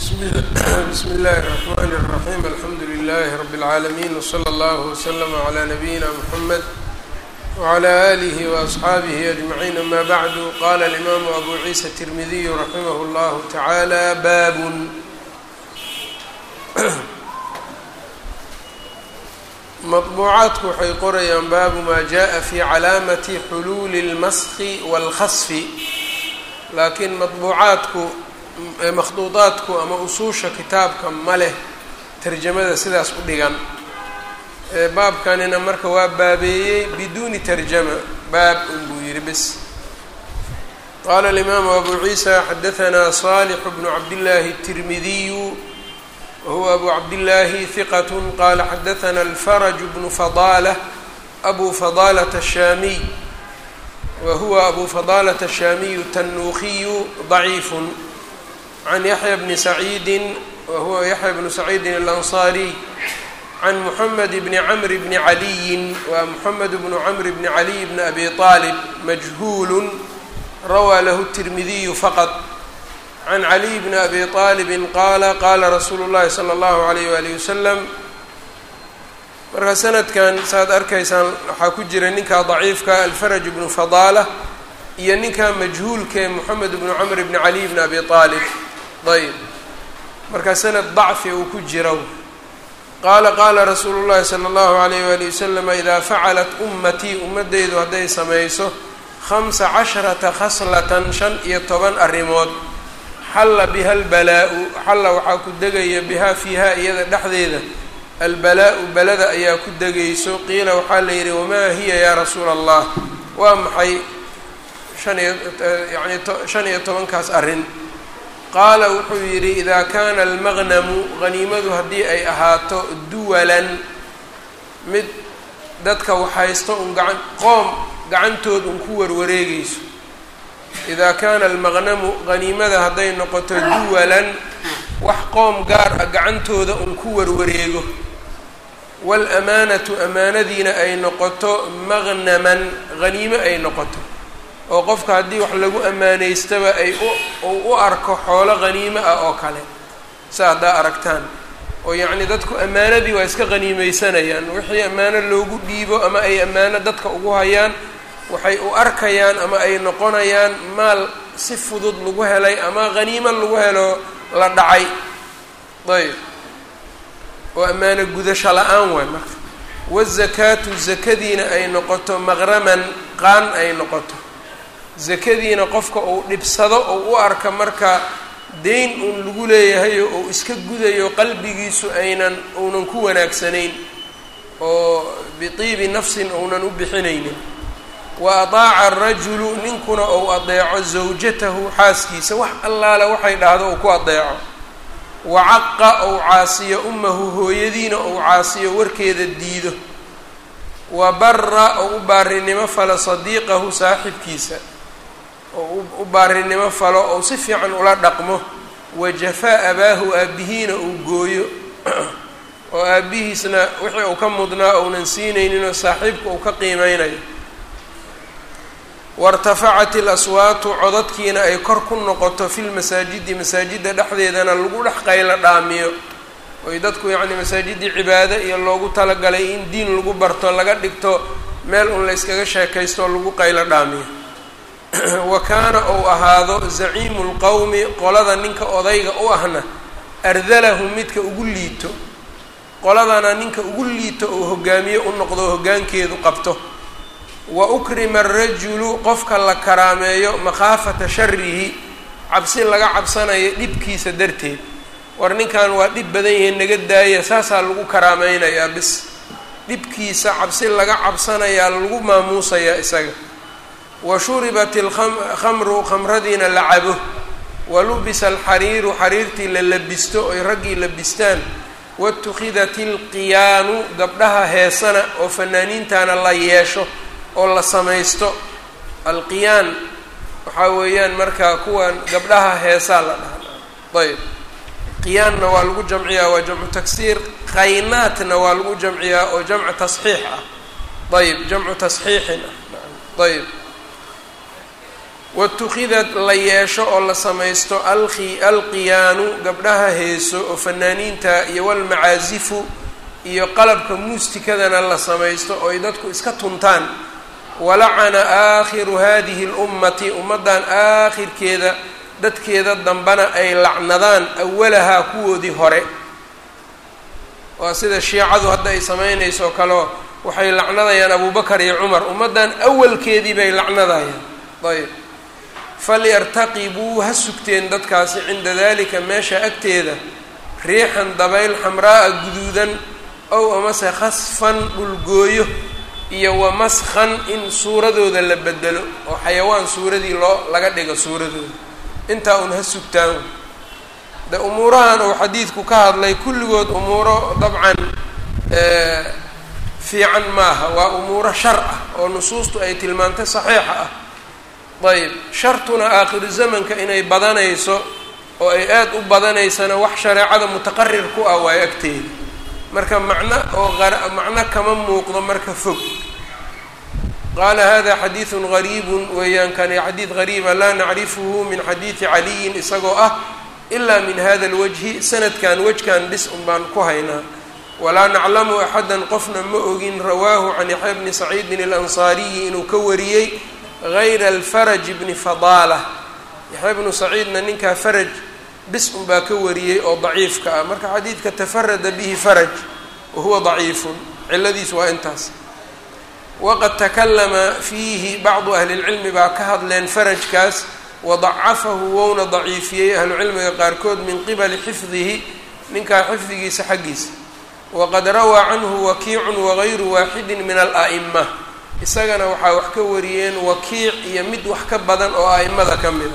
bsmi اllahi الرحmn الرaحيم alxamdu لlh رb العaalمين وslى اllه وslm عlى نabيina mحamed وعlى آlih وأصxaabih أجمعين ama bعd qala الإmam أbu ciisa التirmidiy raximh اllah taعalى bab maطbuucaadku waxay qorayaan baabu ma jaءa fi calaamati xuluuli اlmaski wاlkhasfi laakiin maطbuucaadku makhduudaadku ama usuusha kitaabka ma leh tarjamada sidaas u dhigan baabkanina marka waa baabeeyey biduuni tarjama baab un buu yihi bs qaala alimaamu abu ciisa xadahanaa صaalix bnu cabdillaahi الtirmidiyu wahuwa abu cabdillaahi hiqat qaala xadahanaa alfaraj bnu fadaalة abu fadaalة الshaamiy wahuwa abu fadaalة الshaamiyu tanuukiyu ضaciif can yaxya bni saciidi wahuwa yaxya bnu saciidin alansaariy can muxamed bni camr bni caliyin waa muxamed bnu camr bni caliy bni abi aalib majhuulu rawaa lahu tirmidiyu faqad can caliy bni abi aalibin qaala qaala rasuulu llahi sala allahu alayh walihi wasalam marka sanadkan saaad arkaysaan waxaa ku jira ninkaa daciifka alfaraj bnu fadaala iyo ninkaa majhuulkae moxamed bnu camr bni caliy bni abi aalib ayb marka sanad dacfi uu ku jira qaala qaala rasuulu llahi sala allahu alayh wali wasalam idaa facalat ummatii ummadeydu hadday samayso khamsa casharata khaslatan shan iyo toban arrimood xalla biha albalaa-u xalla waxaa ku degaya bihaa fiihaa iyada dhexdeeda albalaa-u balada ayaa ku degayso qiila waxaa la yidhi wamaa hiya yaa rasuula allah waa maxay shan iyo yani shan iyo tobankaas arrin qaala wuxuu yidhi idaa kaana almaqnamu haniimadu haddii ay ahaato duwalan mid dadka waxhaysto un gacan qoom gacantood un ku warwareegayso idaa kaana almaqnamu haniimada hadday noqoto duwalan wax qoom gaar ah gacantooda un ku warwareego waalamaanatu amaanadiina ay noqoto maqnaman haniimo ay noqoto oo qofka haddii wax lagu ammaanaystaba ay u u arko xoolo haniimo ah oo kale sa haddaa aragtaan oo yacni dadku ammaanadii waa iska haniimeysanayaan wixii ammaano loogu dhiibo ama ay ammaano dadka ugu hayaan waxay u arkayaan ama ay noqonayaan maal si fudud lagu helay ama haniimo lagu helo la dhacay ayb oo ammaano gudasho la-aan waay marka wazakaatu zakadiina ay noqoto maqraman qaan ay noqoto zakadiina qofka uu dhibsado oo u arka marka deyn uun lagu leeyahayo ou iska gudayo qalbigiisu aynan uunan ku wanaagsanayn oo bitiibi nafsin ounan u bixinaynin wa adaaca arajulu ninkuna ou adeeco zawjatahu xaaskiisa wax allaale waxay dhahdo uu ku adeeco wa caqa ou caasiyo ummahu hooyadiina ou caasiyo warkeeda diido wa bara ou u baarinimo falo sadiiqahu saaxibkiisa oo u baarinimo falo ou si fiican ula dhaqmo wa jafaa abaahu aabbihiina uu gooyo oo aabbihiisna wixii uu ka mudnaa ounan siinayninoo saaxiibka uu ka qiimeynayo wairtafacat ilaswaatu codadkiina ay kor ku noqoto filmasaajidi masaajidda dhexdeedana lagu dhex qaylo dhaamiyo oy dadku yacni masaajidii cibaado iyo loogu talagalay in diin lagu barto laga dhigto meel un la yskaga sheekaysto oo lagu qaylo dhaamiyo wa kaana ou ahaado zaciimu lqowmi qolada ninka odayga u ahna ardalahu midka ugu liito qoladana ninka ugu liito ou hogaamiye u noqdo hoggaankeedu qabto wa ukrima arajulu qofka la karaameeyo makhaafata sharihi cabsi laga cabsanayo dhibkiisa darteed war ninkan waa dhib badan yahay naga daaya saasaa lagu karaameynayaa bis dhibkiisa cabsi laga cabsanayaa lagu maamuusayaa isaga wa shuribat alkhamru khamradiina la cabo wa lubisa alxariiru xariirtii la labisto oy raggii labistaan watukhidat ilqiyaanu gabdhaha heesana oo fanaaniintana la yeesho oo la samaysto alqiyaan waxaa weeyaan marka kuwan gabdhaha heesaa la dhahaa ayb qiyaanna waa lagu jamciyaa waa jamcu taksiir qaynaatna waa lagu jamciyaa oo jamcu tasxiix ah ayb jamcu tasxiixin ah ayb watukidad la yeesho oo la samaysto alki alqiyaanu gabdhaha heeso oo fanaaniinta iyo walmacaasifu iyo qalabka muustikadana la samaysto oo ay dadku iska tuntaan walacana aakhiru hadihi اlummati ummaddan aakhirkeeda dadkeeda dambana ay lacnadaan awalahaa kuwoodii hore waa sida shiicadu hadda ay samaynayso kaleo waxay lacnadayaan abubakar iyo cumar ummaddan awalkeedii bay lacnadayaan ayb falyartaqibuu ha sugteen dadkaasi cinda dalika meesha agteeda riixan dabayl xamraa'a guduudan ow amase khasfan dhulgooyo iyo wamaskhan in suuradooda la bedelo oo xayawaan suuradii loo laga dhigo suuradooda intaa un ha sugtaan de umuurahan uu xadiidku ka hadlay kulligood umuuro dabcan fiican maaha waa umuuro shar ah oo nusuustu ay tilmaantay saxiixa ah ayb shartuna aakhiru zamanka inay badanayso oo ay aada u badanaysana wax shareecada mutaqarir ku ah waayo agteeda marka macno oo macno kama muuqdo marka fog qaala hada xadiidun gariibun weeyaan kani xadiid gariiba laa nacrifuhu min xadiidi caliyin isagoo ah ilaa min hada lwajhi sanadkan wejkan bis un baan ku haynaa walaa naclamu axadan qofna ma ogin rawaahu can yaxya bni saciidin alansaariyi inuu ka wariyey gayra alfaraj bni fadaala yaxya bnu saciidna ninkaa faraj bis un baa ka wariyey oo daciifka ah marka xadiidka tafarada bihi faraj wa huwa daciifun ciladiis waa intaas waqad takalama fiihi bacdu ahli lcilmi baa ka hadleen farajkaas wadacafahu wouna daciifiyey ahlucilmiga qaarkood min qibali xifdihi ninkaa xifdigiisa xaggiisa waqad rawaa canhu wakiicun wagayru waaxidin min ala'ima isagana waxaa wax ka wariyeen wakiic iyo mid wax ka badan oo a'imada ka mida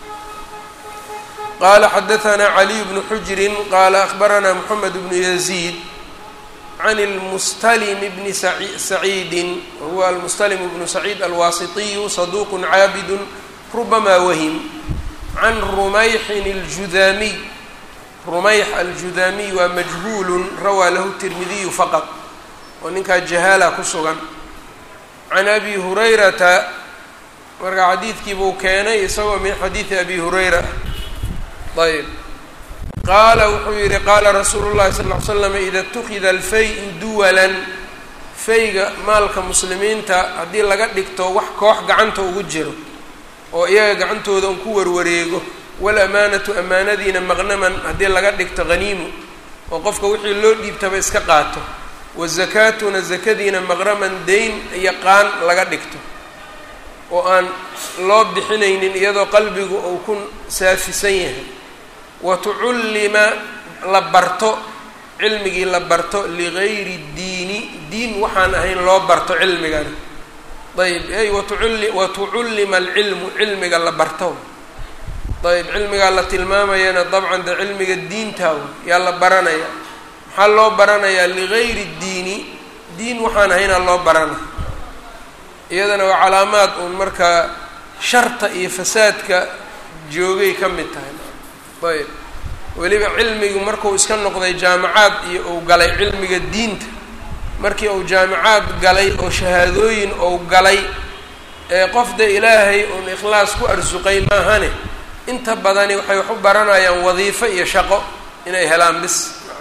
qaala xadahanaa caliy bnu xujrin qaala akhbaranaa moxamed bnu yaziid can lmustalm bni saciidin wahuwa almustalm bnu saciid alwaasitiyu saduuqu caabidun rubama wahim can rumayxin aljudaamiy rumayx aljudaamiy waa majhuulun rawaa lahu tirmidiyu faqad oo ninkaa jahaala ku sugan can abi hurayrata marka xadiidkii buu keenay isagoo min xadiidi abi hurayra ayb qaala wuxuu yihi qaala rasuulu llahi sal ll ly slam ida اtukida alfay-u duwalan fayga maalka muslimiinta haddii laga dhigto wax koox gacanta ugu jiro oo iyaga gacantooda un ku warwareego walamaanatu amaanadiina maqnaman haddii laga dhigto haniimu oo qofka wixii loo dhiibtaba iska qaato wazakaatuna zakadiina maqraman dayn iyo qaan laga dhigto oo aan loo bixinaynin iyadoo qalbigu uu ku saafisan yahay wa tucullima la barto cilmigii la barto ligayri diini diin waxaan ahayn loo barto cilmigani ayb ay watuulli wa tucullima alcilmu cilmiga la barto ayb cilmigaa la tilmaamayana dabcan de cilmiga diintaaw yaa la baranaya maxaa loo baranayaa ligayri diini diin waxaan ahaynaa loo barana iyadana waa calaamaad uun markaa sharta iyo fasaadka joogay ka mid tahay ayb weliba cilmigu markuu iska noqday jaamacaad iyo uu galay cilmiga diinta markii uu jaamacaad galay oo shahaadooyin uu galay ee qofda ilaahay uun ikhlaas ku arsuqay maahane inta badani waxay wax u baranayaan wadiifo iyo shaqo inay helaan bis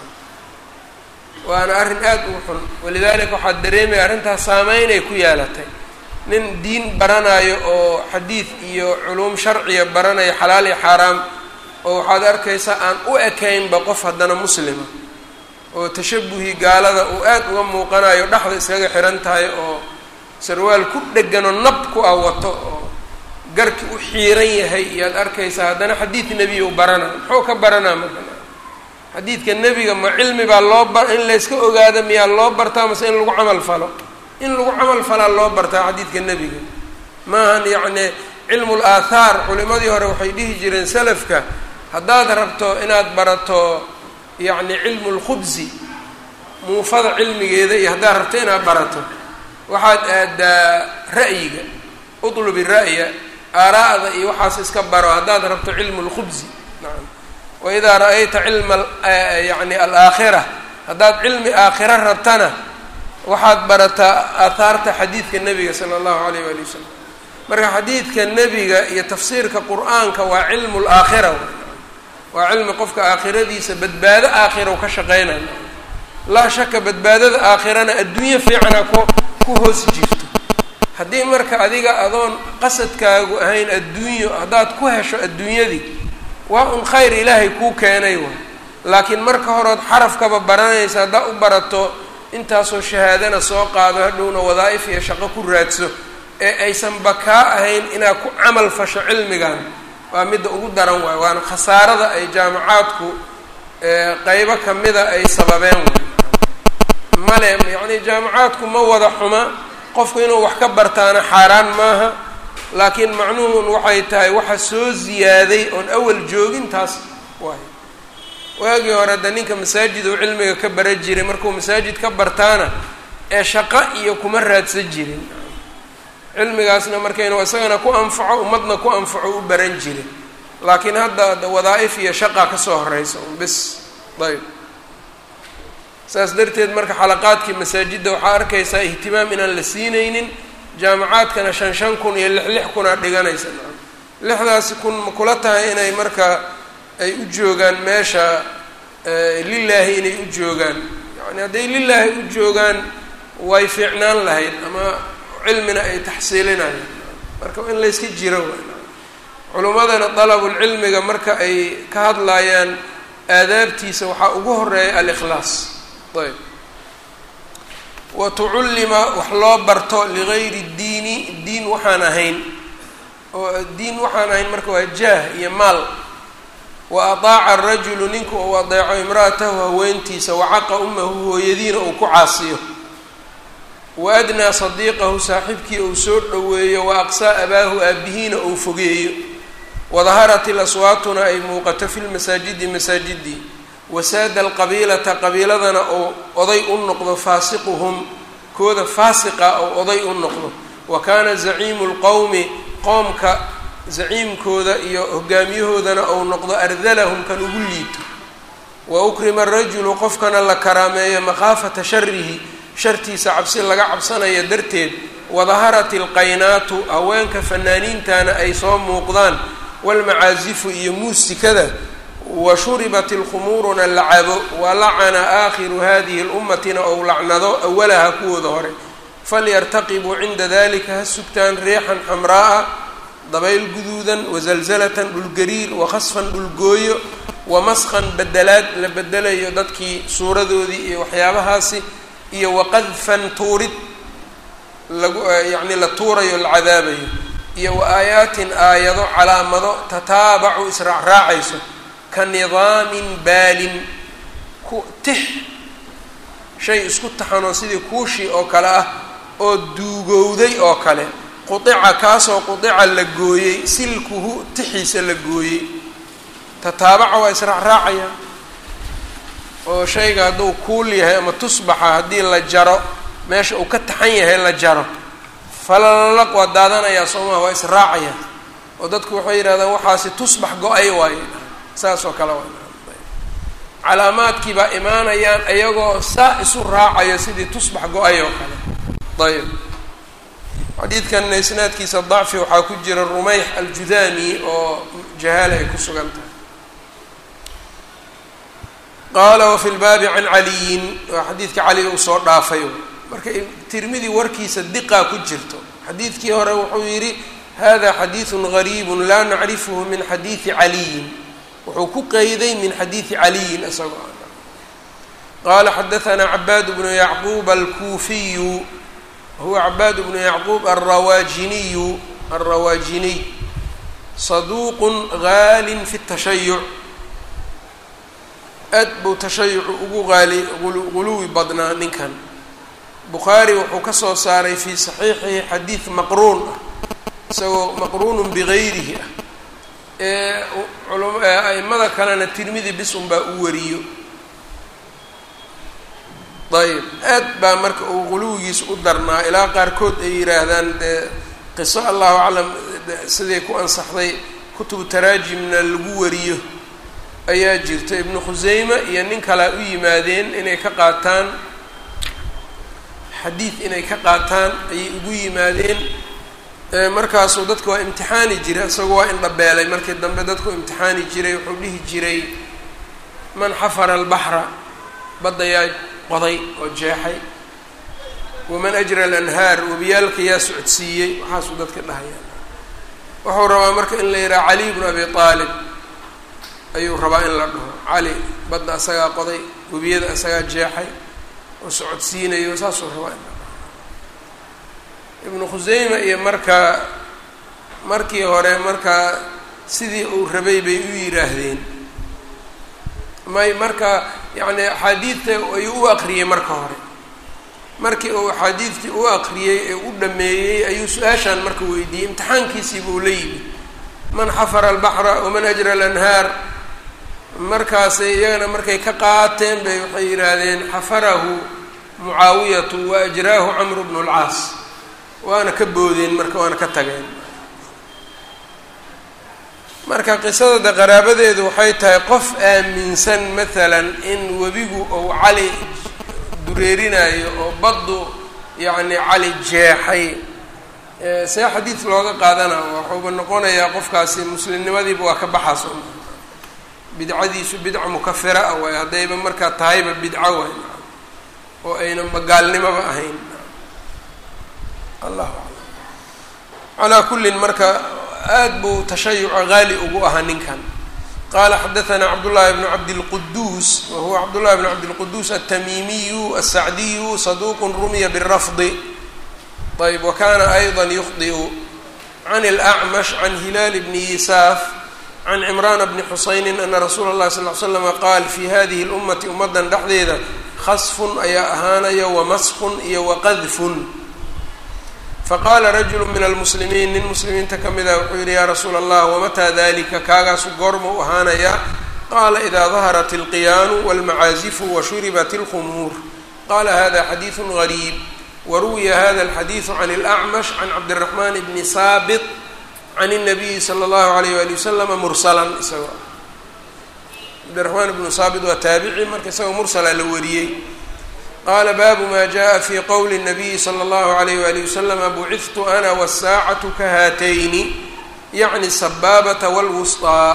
waana arrin aada u xun walidaalika waxaad dareemaya arrintaas saameynay ku yeelatay nin diin baranayo oo xadiid iyo culuum sharciya baranayo xalaal iyo xaaraam oo waxaad arkaysaa aan u ekaynba qof haddana muslima oo tashabuhii gaalada uu aada uga muuqanayo dhexda iskaga xihan tahay oo sarwaal ku dheganoo nab ku ah wato oo garki u xiiran yahay iyaad arkaysaa haddana xadiid nebiya u baranaa muxuu ka baranaa marka xadiidka nebiga ma cilmi baa loo bar in layska ogaado miyaa loo bartaa mase in lagu camal falo in lagu camal falaa loo bartaa xadiidka nebiga maahan yacni cilmu laathaar culimadii hore waxay dhihi jireen salafka haddaad rabto inaad barato yacni cilmu lkhubsi muufada cilmigeeda iyo haddaad rabto inaad barato waxaad aadaa ra'yiga utlubi ra'ya aaraa'da iyo waxaas iska baro haddaad rabto cilmu lkhubsi nacam waidaa ra-ayta cilma yani alaakhira haddaad cilmi aakhira rabtana waxaad barataa aathaarta xadiidka nebiga sala allahu alayh waali wasalam marka xadiidka nebiga iyo tafsiirka qur-aanka waa cilmu laakhira waa cilmi qofka aakhiradiisa badbaado aakhira ka shaqeynaya laa shaka badbaadada aakhirana adduunyo fiicana ku ku hoos jirto haddii marka adiga adoon qasadkaagu ahayn adduunyo haddaad ku hesho adduunyadii waa un khayr ilaahay kuu keenay waay laakiin marka horeod xarafkaba baranaysa haddaa u barato intaasoo shahaadana soo qaado hadhowna wadaa'if iyo shaqo ku raadso ee aysanba kaa ahayn inaad ku camal fasho cilmigan waa midda ugu daran waay waana khasaarada ay jaamacaadku qeybo kamida ay sababeen waay male yacni jaamacaadku ma wada xuma qofku inuu wax ka bartaana xaaraan maaha laakiin macnuhun waxay tahay waxa soo ziyaaday oon awal joogin taas waay waagii hore de ninka masaajid uu cilmiga ka bara jiray markuu masaajid ka bartaana ee shaqo iyo kuma raadsan jirin cilmigaasna markaynu isagana ku anfaco ummadna ku anfaco u baran jiray laakiin hadda wadaa-if iyo shaqa kasoo horeysa un bis ayb saas darteed marka xalaqaadkii masaajidda waxaa arkaysaa ihtimaam inaan la siinaynin jaamacaadkana shan shan kun iyo lix lix kunaa dhiganaysa lixdaasi kun ma kula tahay inay marka ay u joogaan meesha lilaahi inay u joogaan yani hadday lilaahi u joogaan way fiicnaan lahayd ama cilmina ay taxsiilinayaan marka in layska jiro culimmadana dalabulcilmiga marka ay ka hadlayaan aadaabtiisa waxaa ugu horeeya alikhlaas ayb wa tucullima wax loo barto ligayri diini diin waxaan ahayn oo diin waxaan ahayn marka waa jaah iyo maal wa ataaca arajulu ninka uu adeeco imra'atahu haweentiisa wacaqa ummahu hooyadiina uu ku caasiyo wa adnaa sadiiqahu saaxiibkii uu soo dhoweeyo wa aqsaa abaahu aabihiina uu fogeeyo wadaharat ilaswaatuna ay muuqato fi lmasaajidi masaajidii wasaada alqabiilata qabiiladana uu oday u noqdo faasiquhum kooda faasiqa ou oday u noqdo wa kaana zaciimu lqowmi qoomka zaciimkooda iyo hogaamiyahoodana ou noqdo ardalahum kan ugu liito wa ukrima arajulu qofkana la karaameeyo makhaafata sharihi shartiisa cabsi laga cabsanayo darteed wadaharat ilqaynaatu haweenka fanaaniintana ay soo muuqdaan walmacaasifu iyo muusikada wa shuribat ilkhumuuruna la cabo wa lacana aakhiru hadihi lummatina ou lacnado awalaha kuwooda hore falyartaqibuu cinda dalika ha sugtaan riixan xamraa'a dabayl guduudan wazalzalatan dhulgariir wakhasfan dhulgooyo wamaskan bedelaad la bedelayo dadkii suuradoodii iyo waxyaabahaasi iyo waqadfan tuurid lagu yacni la tuurayo la cadaabayo iyo wa aayaatin aayado calaamado tataabacu israacraacayso ka nidaamin baalin ku tix shay isku taxanoo sidii kuushii oo kale ah oo duugowday oo kale qudica kaasoo qudica la gooyey silkuhu tixiisa la gooyey tataabaca waa israacraacaya oo shayga hadduu kuul yahay ama tusbaxa haddii la jaro meesha uu ka taxan yahay la jaro falalaq waa daadanayaa soomaha waa israacaya oo dadku waxay yidhahdaan waxaasi tusbax go-ay waaye saas oo kale waa calaamaadkii baa imaanayaan iyagoo saa isu raacayo sidii tusbax go-ay oo kale ayb xadiidkanna isnaadkiisa dacfi waxaa ku jira rumeyx aljudaami oo jahaala ay ku sugan tahay qaala wafi lbaabi can caliyin waa xadiidka caliga uu soo dhaafay marka tirmidi warkiisa diqaa ku jirto xadiidkii hore wuxuu yidhi hada xadiidun gariibun laa nacrifuhu min xadiidi caliyin wuxuu ku qeyday min xadiidi caliyin isagoo qaala xadaanaa cabaad bnu yacquub alkuufiyu huwa cabaad bnu yacquub alrawaajiniyu alrawaajiniy saduuqun gaalin fi tashayuc aad buu tashayucu ugu qaali guluwi badnaa ninkan bukhaari wuxuu ka soo saaray fii saxiixihi xadiid maqruun ah isagoo maqruunun bigayrihi ah ee aimada kalena tirmidi bis un baa u wariyo ayb aad baa marka uu guluwigiisa u darnaa ilaa qaarkood ay yidhaahdaan dee qiso allahu aclam siday ku ansaxday kutubu taraajimna lagu wariyo ayaa jirta ibnu khuseyme iyo nin kalea u yimaadeen inay ka qaataan xadiid inay ka qaataan ayay ugu yimaadeen markaasuu dadka waa imtixaani jiray isagoo waa indhabeelay markii dambe dadku imtixaani jiray wuxuu dhihi jiray man xafara albaxra badda yaa qoday oo jeexay waman ajra alanhaar webiyaalka yaa socodsiiyey waxaasuu dadka dhahaya wuxuu rabaa marka in la yidhaha cali bnu abi aalib ayuu rabaa in la dhaho cali badda asagaa qoday webiyada asagaa jeexay oo socodsiinayo saasuu rabaa in la dhaho ibnu khuseyma iyo markaa markii hore markaa sidii uu rabay bay u yidhaahdeen may marka yacni axaadiidta ayuu u aqriyey marka hore markii uu axaadiidtii u aqriyey ee u dhameeyey ayuu su-aashaan marka weydiiyey imtixaankiisiiba uu la yimi man xafara albaxra waman ajra alanhaar markaasay iyagana markay ka qaateen bay waxay yidhaahdeen xafarahu mucaawiyatu wa ajraahu camru bnu lcaas waana ka boodeen marka waana ka tageen marka qisada de qaraabadeedu waxay tahay qof aaminsan maalan in webigu ou cali dureerinayo oo baddu yacni cali jeexay see xadiid looga qaadana waxuuba noqonayaa qofkaasi muslimnimadiiba waa ka baxaas bidcadiisu bidca mukafira ah waay haddayba markaa tahayba bidco waay oo ayna magaalnimoba ahayn allahu aclam calaa kullin marka aad buu tashayuca haali ugu ahaa ninkan qala xadaثna cabdالlahi bn cabdالquduus wa huwa cabdالlahi bn cabdالquduus الtamimiyu الsacdiyu saduq rumiya bالrafdi ayb wakana ayضa yukhdiu can اlأcmash can hilaal bni yisaaf can cimrana bni xusayni ana rasuula اllahi sal ly slama qaal fi hadihi اlummati ummadan dhexdeeda khasfun ayaa ahaanaya wamaskun iyo waqadfun faqaala rajulu min almuslimiin nin muslimiinta ka mid ah wuxuu yidhi yaa rasuula allah wamataa dalika kaagaasu goorma u ahaanayaa qaala idaa daharat alqiyaanu walmacaazifu washuribat alkhumuur qaala hada xadiidu gariib waruwiya hada alxadiidu can اlacmash can cabdiraxmaan bni saabit can الnabiyi salى اllahu alayh wali waslama mursalan isagoo cabdiraxmaan ibnu saabit waa taabici marka isagoo mursala la wariyey qala baabu ma jaءa fi qowli الnabiyi slى اllahu عalayh wali waslama bucidtu ana wالsaacatu ka haatayni yacni sabaabata wاlwusطaa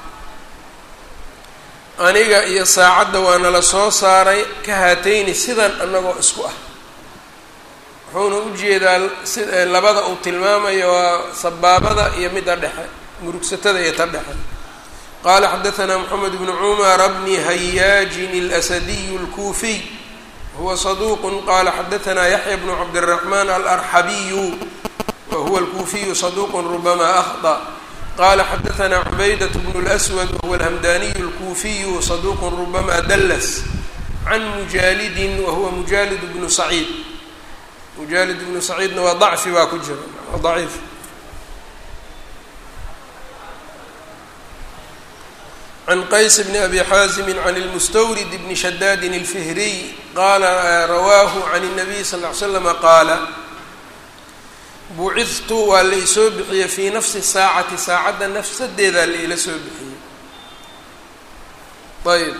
aniga iyo saacadda waa nala soo saaray ka haatayni sidan anagoo isku ah wuxuuna ujeedaa si labada uu tilmaamayo waa sabaabada iyo midda dhexe murugsatada iyo ta dhexe qala xadaثna mxamed bnu cumara bni hayaajin اlasadiy اlkuufiy huwa صaduq qala xadaثna yaحya bnu cabdالرaحman alarxabiyu wa huwa اlkuufiyu صaduq rubama akhطأ qala xadaثna cubaydaة bn اlأswad wahuwa alhamdaniyu اlkuufiyu صaduq rubama dls can mujaalidin wahuwa mujaalid bnu saciid mujaalid bnu saciidna waa ضacfi baa ku jira ضaciif can qays bni abi xaazimi can اlmustawrid bni shadaadin اlfihriy qaala rawaahu can الnabiy sal ly slama qaala bucidtu waa la isoo bixiyey fii nafsi saacati saacadda nafsadeedaa la ila soo bixiyey ayb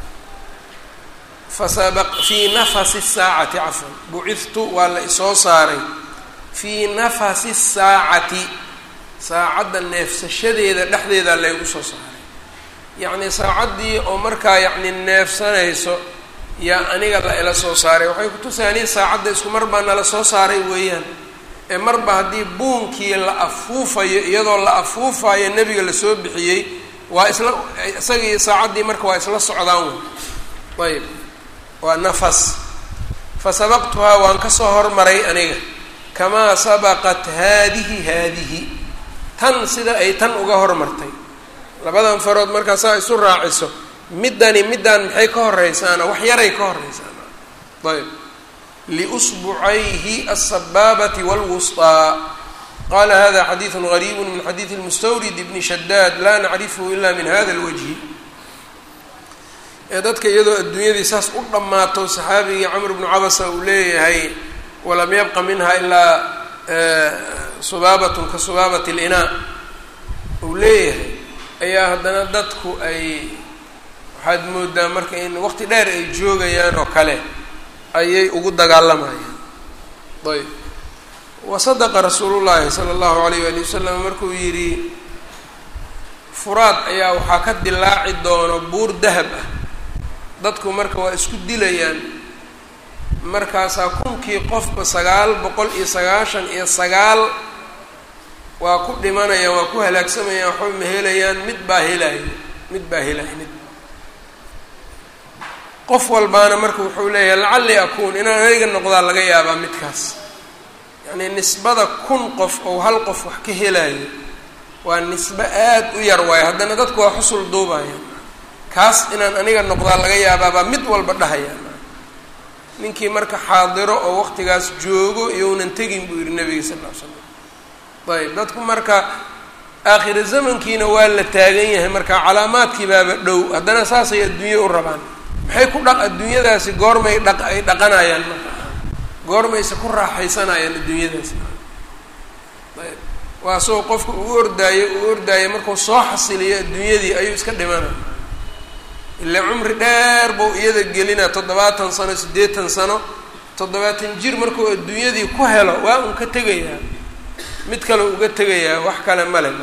fii nafasi saacati cafwan bucidtu waa la isoo saaray fii nafasi saacati saacadda neefsashadeeda dhexdeedaa laygu soo saaray yacni saacaddii oo markaa yacni neefsanayso yaa aniga la ila soo saaray waxay kutusaaniin saacadda isku mar baa nala soo saaray weeyaan ee marba haddii buunkii la afuufayo iyadoo la afuufayo nebiga lasoo bixiyey waa isla isagii saacaddii marka waa isla socdaan wey ayb waa nafas fa sabaqtuhaa waan kasoo hormaray aniga kamaa sabaqat haadihi haadihi tan sida ay tan uga hormartay labadan farood markaa saa isu raaciso middani middaan maxay ka horeysaana wax yaray ka horeysaana ayb liusbucayhi aلsabaabati wاlwusطىa qala hada xadiiثu غariibu min xadiiثi اlmustawrid bni shadaad laa nacrifhu ila min hada اlwajhi ee dadka iyadoo adduunyadii saas u dhammaato saxaabigii camr bnu cabasa uu leeyahay walam yabqa minha ilaa subaabatun ka subaabati اlinaa uu leeyahay ayaa haddana dadku ay waxaad moodaa marka in waqti dheer ay joogayaan oo kale ayay ugu dagaalamayaan ayb wasadaqa rasuulu llaahi sala allahu alayh waali wasalam markuu yidhi furaad ayaa waxaa ka dilaaci doono buur dahab ah dadku marka waa isku dilayaan markaasaa kunkii qofba sagaal boqol iyo sagaashan iyo sagaal waa ku dhimanayaan waa ku halaagsamayaan waxba ma helayaan mid baa helaya mid baa helaya mid qof walbaana marka wuxuu leeyahay lacalli akuun inaan aniga noqdaa laga yaabaa midkaas yacnii nisbada kun qof ou hal qof wax ka helayo waa nisbe aada u yar waayo haddana dadku waa xusul duubaya kaas inaan aniga noqdaa laga yaabaabaa mid walba dhahaya ninkii marka xaadiro oo waqtigaas joogo iyounan tegin buu yihi nabiga sal ll ly slam ayb dadku marka aakhira zamankiina waa la taagan yahay marka calaamaadkii baaba dhow haddana saasay adduunye u rabaan maxay ku dhaq adduunyadaasi goormay dhaq ay dhaqanayaan marka goormayse ku raaxaysanayaan adduunyadaasi ayb waa soo qofka uu ordaayo uu ordaayo markuu soo xasiliyo adduunyadii ayuu iska dhimanaya ilaa cumri dheer buu iyada gelinaa toddobaatan sano siddeetan sano toddobaatan jir markuu adduunyadii ku helo waa un ka tegayaa mid kale uga tegayaa wax kale male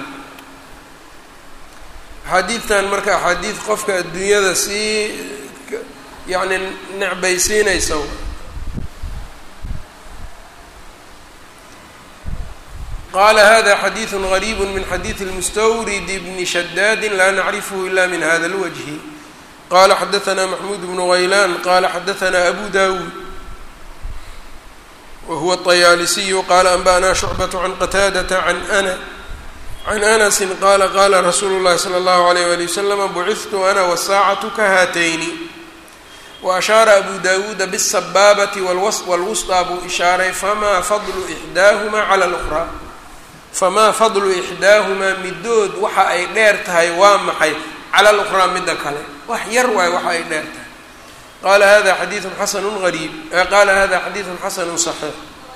axaadiidtan marka axaadiid qofka adduunyada sii yacni necbaysiinaysa qala hada xadiidu غariib min xadiidi اlmustawrid bni shadaadi la nacrifhu ila min hada اlwجhi qala xadaثna maxmud bnu غaylan qala xadaثna abu dawud whuwa الطyaalisiyu qala anba'na shucbaة can qataadaةa an ana can anasi qala qala rasuulu اllahi slى اllahu عalيyh wali waslama bucihtu ana wالsaacaة kahaatayni waashaara abu dawuuda bالsabaabati wاlwusطى buu ishaaray fama fadlu إxdaahuma clى اlأkhraa famaa fadlu ixdaahumaa midood waxa ay dheer tahay waa maxay cala luqraa midda kale wax yar waayo waxa ay dheer tahay qaala hada xadiidun xasanu gariib qaala hada xadiidun xasanu صaxiix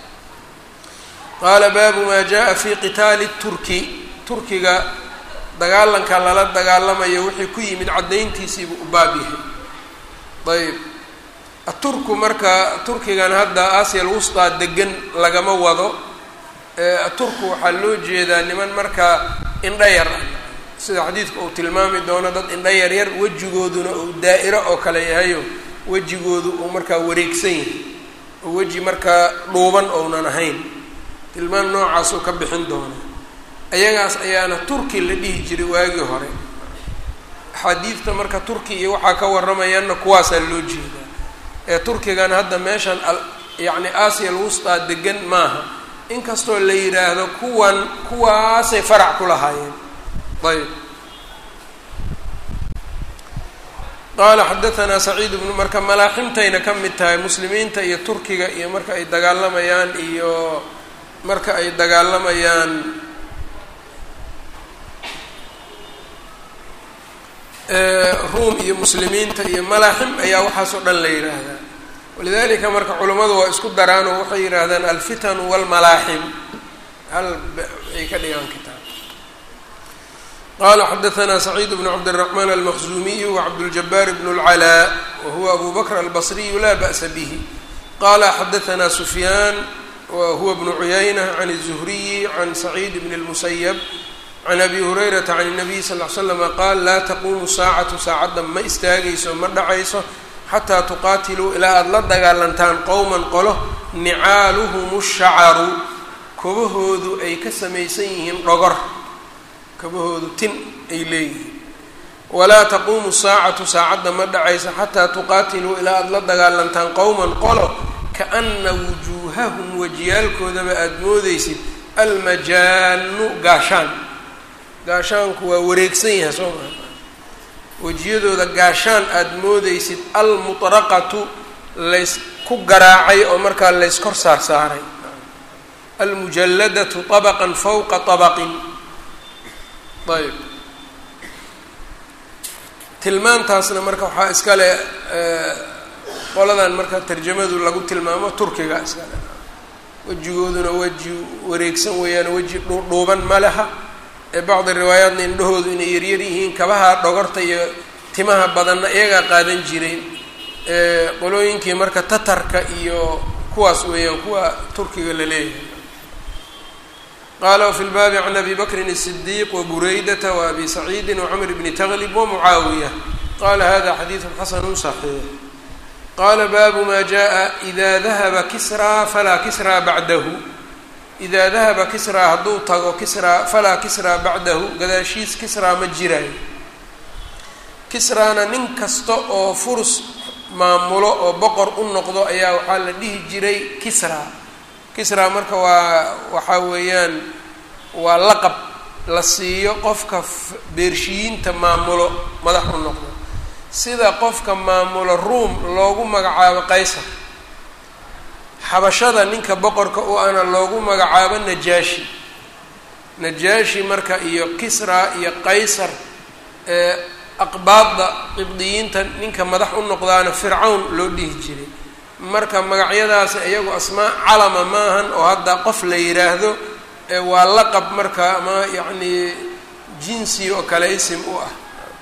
qaala baabu maa jaءa fi qitaali turki turkiga dagaalanka lala dagaalamayo wixii ku yimid caddayntiisiibuu u baab yahay ayb aturku marka turkigan hadda aasiya lwusطaa degan lagama wado turku waxaa loo jeedaa niman markaa indha yar ah sida xadiidku uu tilmaami doono dad indha yar yar wejigooduna uu daa'iro oo kale yahayo wejigoodu uu markaa wareegsan yahay oo weji markaa dhuuban ounan ahayn tilmaan noocaasuu ka bixin doona ayagaas ayaana turki la dhihi jiray waagii hore axaadiidta marka turki iyo waxaa ka warramayaanna kuwaasaa loo jeedaa ee turkigan hadda meeshan yacni aasiya alwustaa degan maaha inkastoo la yidhaahdo kuwan kuwaasay farac ku lahaayeen ayb qaala xadaanaa saciid bnu marka malaaximtayna ka mid tahay muslimiinta iyo turkiga iyo marka ay dagaalamayaan iyo marka ay dagaalamayaan ruum iyo muslimiinta iyo malaaxim ayaa waxaas oo dhan la yidhaahdaa walidalika marka culammadu waa isku daraan oo waxay yidhaahdaan alfitanu walmalaaxim hal ay ka dhigaan kitaab qala xadaثna سacيid bn cabdالرحman almaqzumiyu wcabdالجabاr bn اlclاء wahuwa abu bakr albصriyu la bأsa bih qala xadaثna sufyaan wahuwa bn cuyayna can الزhriyi can سacيid bn الmusyb can abi hurayrata can الnabiy sal ll ly slama qaal laa taquumu saacatu saacadda ma istaagayso ma dhacayso xataa tuqaatiluu ilaa aada la dagaalantaan qowman qolo nicaaluhum shacaru kabahoodu ay ka samaysan yihiin dhogor kabahoodu tin ay leeyihiin walaa taquumu saacatu saacadda ma dhacayso xataa tuqaatiluu ilaa aada la dagaalantaan qowman qolo kaana wujuuhahum wajiyaalkoodaba aada moodeysid almajaanu gaashaan gaashaanku waa wareegsan yahay soo maa wejiyadooda gaashaan aada moodeysid almuطraqatu laysku garaacay oo markaa layskor saar saaray almujalladatu طabaqan fawqa طabaqin ayb tilmaantaasna marka waxaa iskale qoladan marka tarjamadu lagu tilmaamo turkiga iskale wejigooduna weji wareegsan weeyaan weji dhuudhuuban ma leha ee bacdi riwaayaatna indhahoodu inay yaryar yihiin kabaha dhogorta iyo timaha badanna iyagaa qaadan jiray qolooyinkii marka tatarka iyo kuwaas weeyaan kuwa turkiga la leeyahay qala wfi lbaabi can abi bakrin الصdiiq wbureydaةa وabi saciidi وcmr bni tglib wmucaawiya qala hada xadiiثu xasanu صaxiix qala baabu ma jaءa إida dahaba kisraa falaa kisraa bacdahu idaa dahaba kisraa hadduu tago kisraa falaa kisraa bacdahu gadaashiis kisraa ma jiraayo kisraana nin kasta oo furus maamulo oo boqor u noqdo ayaa waxaa la dhihi jiray kisraa kisraa marka waa waxaa weeyaan waa laqab la siiyo qofka beershiyiinta maamulo madax u noqdo sida qofka maamulo ruom loogu magacaabo qaysar xabashada ninka boqorka u ana loogu magacaabo najaashi najaashi marka iyo kisra iyo qaysar ee aqbaadda qibdiyiinta ninka madax u noqdaana fircawn loo dhihi jiray marka magacyadaasi iyagu asmaa calama maahan oo hadda qof la yidhaahdo waa laqab marka ama yacni jinsi oo kale isim u ah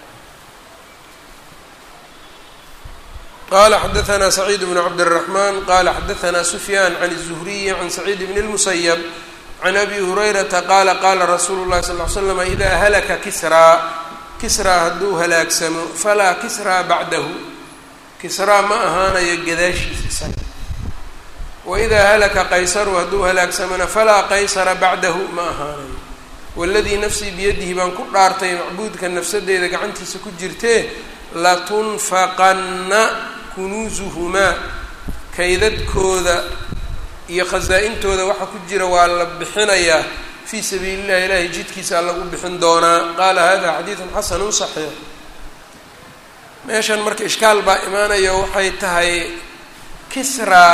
qala xadaثna سacيid بن cabdالرaحman qala xadaثna سfyaan عan الزhriyi عan سacيid بn الmusyب عan abi هurayrata qala qala rasuulu الlahi صلl ل ly slm إida halaka kisraa kisraa hadduu halaagsamo falaa kisraa bacdahu kisraa ma ahaanayo gadaashiisa isaga waidaa halaka qaysaru hadduu halaagsamona falaa qaysara bacdahu ma ahaanayo waladii nafsii biyadihi baan ku dhaartay macbuudka nafsadeeda gacantiisa ku jirtee latunfaqanna kunuusuhumaa kaydadkooda iyo khasaa-intooda waxa ku jira waa la bixinayaa fii sabiili llahi ilaahay jidkiisaa lagu bixin doonaa qaala hada xadiidun xasanun saxiix meeshan marka ishkaal baa imaanayo waxay tahay kisraa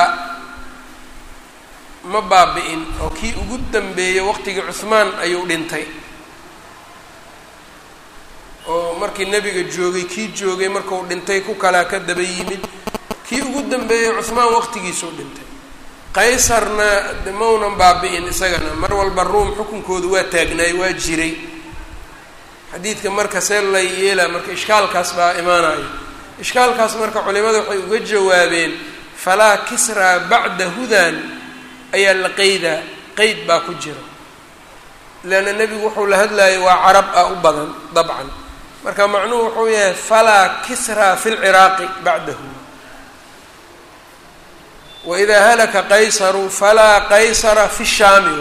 ma baabi-in oo kii ugu dambeeyey waqtigii cuhmaan ayuu dhintay oo markii nebiga joogay kii joogay markuu dhintay ku kalaa ka daba yimid kii ugu dambeeyey cuhmaan waqtigiisuu dhintay qaysarna de maunan baabi-in isagana mar walba ruum xukunkoodu waa taagnaay waa jiray xadiidka marka see la yeelaa marka ishkaalkaas baa imaanayo ishkaalkaas marka culimada waxay uga jawaabeen falaa kisraa bacda hudan ayaa la qeydaa qeyd baa ku jira leanna nebigu wuxuu la hadlayay waa carab ah u badan dabcan marka macnuhu wuxuu yahay falaa kisraa fi lciraaqi bacdahu waidaa halaka qaysaru falaa qaysara fi shaami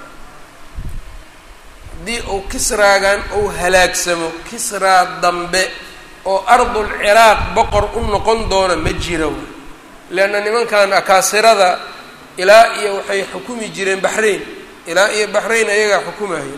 haddii uu kisraagan uu halaagsamo kisraa dambe oo ardul ciraaq boqor u noqon doona ma jira w leanna nimankan akaasirada ilaa iyo waxay xukumi jireen baxrain ilaa iyo baxrain ayagaa xukumahayen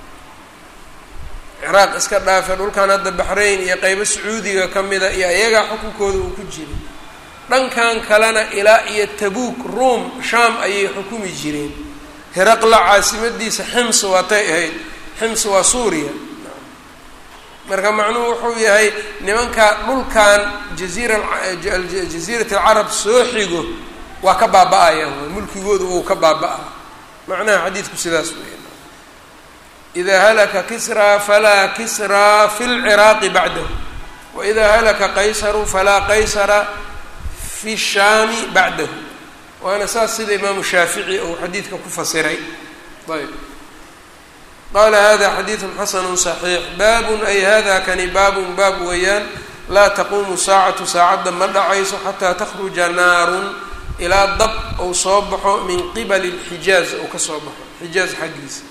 ciraaq iska dhaafe dhulkan hadda baxrain iyo qeybo sacuudiga ka mida iyo ayagaa xukunkooda uu ku jiray dhankan kalena ilaa iyo tabuuk ruom sham ayay xukumi jireen heraqla caasimadiisa xims waatay ahayd xims waa suuriya marka macnuhu wuxuu yahay nimanka dhulkan jaziira jaziirat alcarab soo xigo waa ka baaba-ayaan waay mulkigoodu uu ka baaba-a macnaha xadiidku sidaas weya idaa halaka kisraa falaa kisraa fi lciraaqi bacdahu waidaa halaka qaysaru falaa qaysara fi shaami bacdahu waana saas sida imaamu shaafici uu xadiidka ku fasiray ayb qaala hada xadiidun xasanu صaxiix baabun ay hada kani baabun baab weeyaan laa taquumu saacatu saacadda ma dhacayso xataa takhruja naarun ilaa dab uu soo baxo min qibali اlxijaaz uu ka soo baxo xijaaz xaggiisa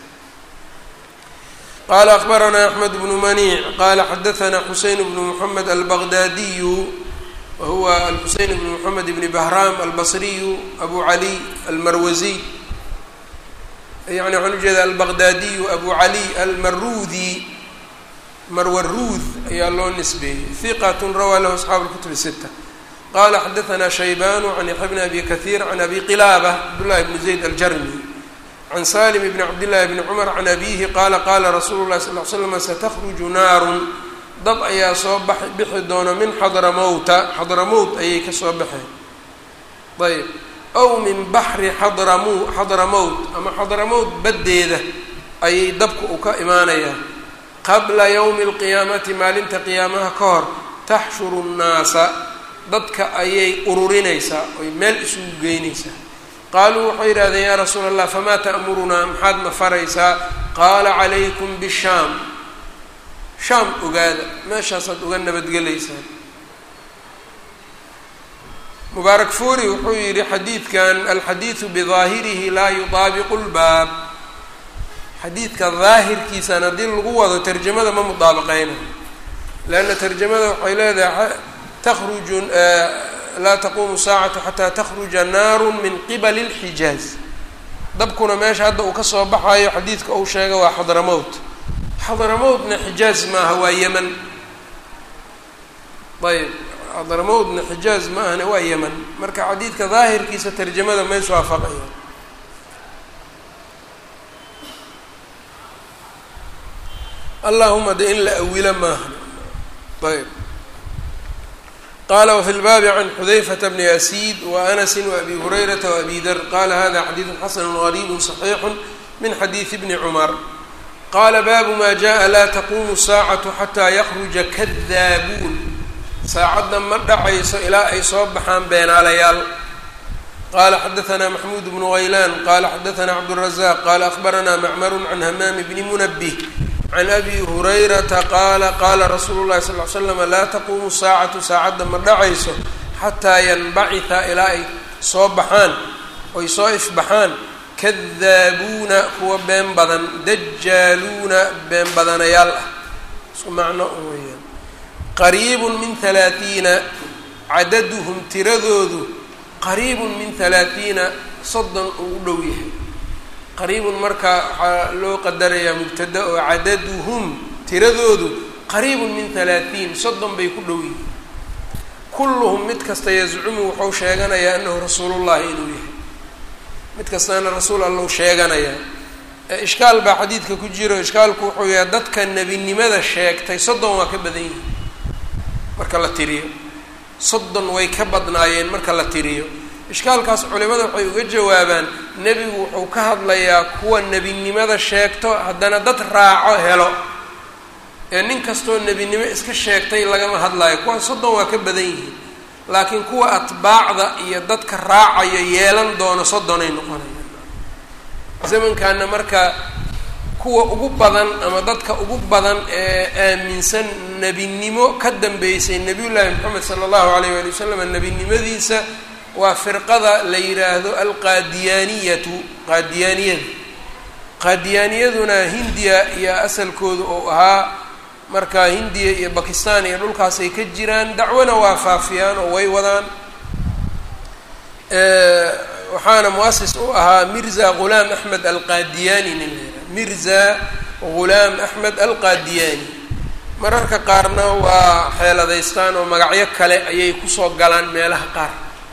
qala akbaranaa axmed bnu maniic qala xadaثna xuseyn bnu mxamed albaqdaadiyu wahuwa alxuseyn bnu mxamed bni bahram albasriyu abu cali almarwaziy yani waxaan ujeeda albaqdaadiyu abu cali almarudi marwaruud ayaa loo nisbeeyey hiqat rawaa lahu asxaabu اlkutub sita qala xadaثna shaybanu can yaxya bni abi kahiir can abi qilaaba cabdullahi bni zayd aljarmi can salim bni cabdillahi bni cumar can abihi qaala qaala rasuulu llahi sal l slam satakruju naarun dab ayaa soo bax bixi doona min xadramowta xadramowt ayay kasoo baxeen ayb ow min baxri xadramu xadramowt ama xadramowt baddeeda ayay dabka u ka imaanayaa qabla yowmi alqiyaamati maalinta qiyaamaha ka hor taxshuru nnaasa dadka ayay ururinaysaa oy meel isugu geynaysaa qaaluu waxay yidhahdeen yaa rasuula allah famaa ta'murunaa maxaad na faraysaa qaala calaykum bishaam shaam ogaada meeshaasaad uga nabadgelaysaan mubaarak fuuri wuxuu yidhi xadiidkan alxadiidu bidaahirihi laa yutaabiqu lbaab xadiidka daahirkiisan haddii lagu wado tarjamada ma mudaabaqeynayo leanna tarjamada waxay leedahay takhruju laa taquumu saacatu xataa takhruja naaru min qibali اlxijaaz dabkuna meesha hadda uu kasoo baxayo xadiidka uu sheega waa xadramowt xadramowtna xijaaz maaha waa yeman ayb xadramowtna xijaaz ma ahna waa yeman marka xadiidka daahirkiisa tarjamada ma iswaafaqaya allahuma de in la awilo maaha ayb qala wfi lbaabi can xudayfata bni asiid waanasi waabi hurayrata waabi dar qala hada xadiidu xasanu gariibu صaxiixu min xadiidi bni cumar qala baabu ma jaءa laa taqumu saacatu xataa yakruja kadaabuun saacadda ma dhacayso ilaa ay soo baxaan beenaalayaal qala xadaثna maxmuud bnu haylaan qala xadaثna cabdالrazaq qala akhbarana macmaru can hamaami bni munabih can abi hurayrata qaala qaala rasuulu llahi sal ly slam laa taquumu saacatu saacadda ma dhacayso xataa yanbacitha ilaa ay soo baxaan oy soo ifbaxaan kadaabuuna kuwa been badan dajaaluuna been badanayaal ah isku macno weyaan qariibun min halaatiina cadaduhum tiradoodu qariibun min halaatiina soddon uu u dhow yahay qariibun marka waxaa loo qadarayaa mubtada oo cadaduhum tiradoodu qariibun min halaatiin soddon bay ku dhow yihiin kulluhum mid kasta yazcumu wuxuu sheeganayaa anahu rasuulullahi inuu yahay mid kastaana rasuul allau sheeganayaa ishkaal baa xadiidka ku jiro ishkaalku wuxuu yahay dadka nebinimada sheegtay soddon waa ka badan yihiin marka la tiriyo soddon way ka badnaayeen marka la tiriyo ishkaalkaas culimada waxay uga jawaabaan nebigu wuxuu ka hadlayaa kuwa nebinimada sheegto haddana dad raaco helo ee nin kastoo nebinimo iska sheegtay lagama hadlayo kuwa soddon waa ka badan yihiin laakiin kuwa atbaacda iyo dadka raacayo yeelan doono soddonay noqonayaan zamankaana marka kuwa ugu badan ama dadka ugu badan ee aaminsan nebinimo ka dambeysay nebiyullaahi moxamed sala allahu alayh waali wasalam nebinimadiisa waa firqada la yidhaahdo alqaadiyaaniyatu qaadiyaaniyada qaadiyaaniyaduna hindiya iyo asalkooda oo ahaa marka hindiya iyo bakistan iyo dhulkaasay ka jiraan dacwana waa faafiyaan oo way wadaan waxaana muasis u ahaa mirza ghulaam axmed alqaadiyaani nin la yidhaha mirza ghulaam axmed alqaadiyaani mararka qaarna waa xeeladaystaan oo magacyo kale ayay kusoo galaan meelaha qaar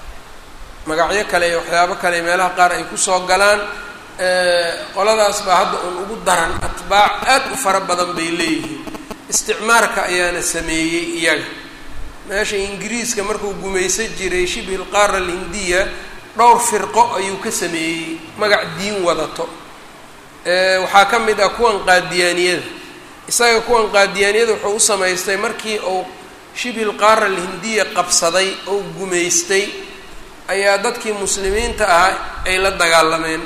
magacyo kale iyo waxyaabo kale meelaha qaar ay kusoo galaan qoladaas baa hadda uun ugu daran atbaac aad u fara badan bay leeyihiin isticmaarka ayaana sameeyey iyaga meesha ingiriiska markuu gumaysan jiray shibhi lqaara alhindiya dhowr firqo ayuu ka sameeyey magac diin wadato waxaa ka mid ah kuwan qaadiyaaniyada isaga kuwan qaadiyaaniyada wuxuu u samaystay markii uu shibhi lqaara alhindiya qabsaday oo gumaystay ayaa dadkii muslimiinta ahaa ay la dagaalameen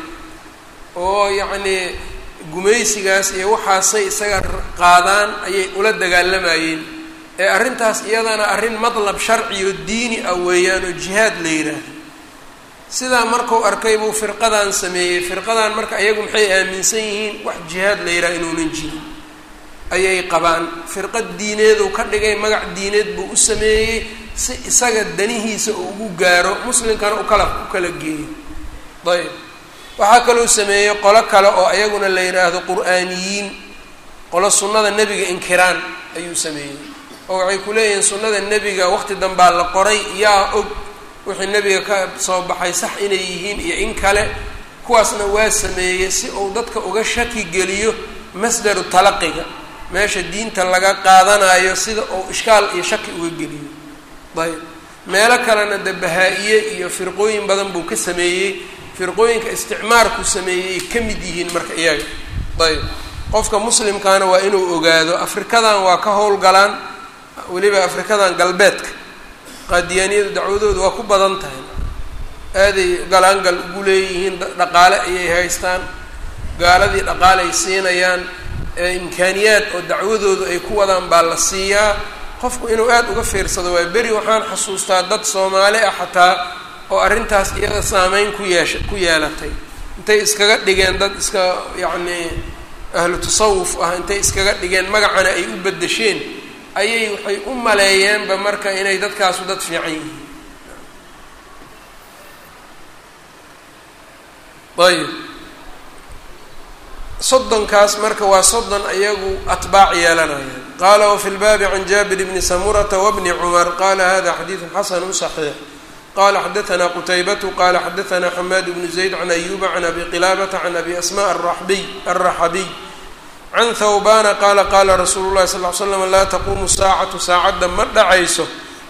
oo yacnii gumaysigaas iyo waxaasay isaga qaadaan ayay ula dagaalamayeen ee arrintaas iyadana arrin madlab sharciyo diini ah weeyaan oo jihaad la yidhaahdo sidaa markuu arkay buu firqadan sameeyey firqadan marka iyagu maxay aaminsan yihiin wax jihaad la yidhaha inuunan jirin ayay qabaan firqad diineedu ka dhigay magac diineed buu u sameeyey si isaga danihiisa uu ugu gaaro muslimkana ukala u kala geeyo ayb waxaa kaloo sameeyey qolo kale oo ayaguna la yidhaahdo qur-aaniyiin qolo sunnada nebiga inkiraan ayuu sameeyey oo waxay ku leeyihiin sunnada nebiga waqti danbaa la qoray yaa og wixii nebiga ka soo baxay sax inay yihiin iyo in kale kuwaasna waa sameeyey si uu dadka uga shaki geliyo masdaru talaqiga meesha diinta laga qaadanayo sida uu ishkaal iyo shaki uga geliyo ayb meelo kalena de bahaa-iye iyo firqooyin badan buu ka sameeyey firqooyinka isticmaarku sameeyey ka mid yihiin marka iyaga ayb qofka muslimkaana waa inuu ogaado afrikadan waa ka howlgalaan weliba afrikadan galbeedka qaadiyaaniyadu dacwadooda waa ku badan tahay aaday galaangal ugu leeyihiin dhaqaale ayay haystaan gaaladii dhaqaale ay siinayaan imkaaniyaad oo dacwadoodu ay ku wadaan baa la siiyaa qofku inuu aada uga fiirsado waay beri waxaan xasuustaa dad soomaali ah xataa oo arrintaas iyada saameyn ku yeesha ku yeelatay intay iskaga dhigeen dad iska yacnii ahlu tasawuf ah intay iskaga dhigeen magacana ay u beddesheen ayay waxay u maleeyeenba marka inay dadkaasu dad fiican yihiin ayib soddonkaas marka waa soddon iyagu atbaac yeelanayaan qaala wafi lbaabi can jaabir bni samurata wabni cumar qala hada xadiidu xasanu صaxiix qala xadaثna qutaybatu qala xadaثna xamaad bnu zayd can ayuba can abi qilaabata can abi asma araxbiy alraxabiy can thawbana qala qala rasuulu lahi sal l slam laa taquumu saacatu saacadda ma dhacayso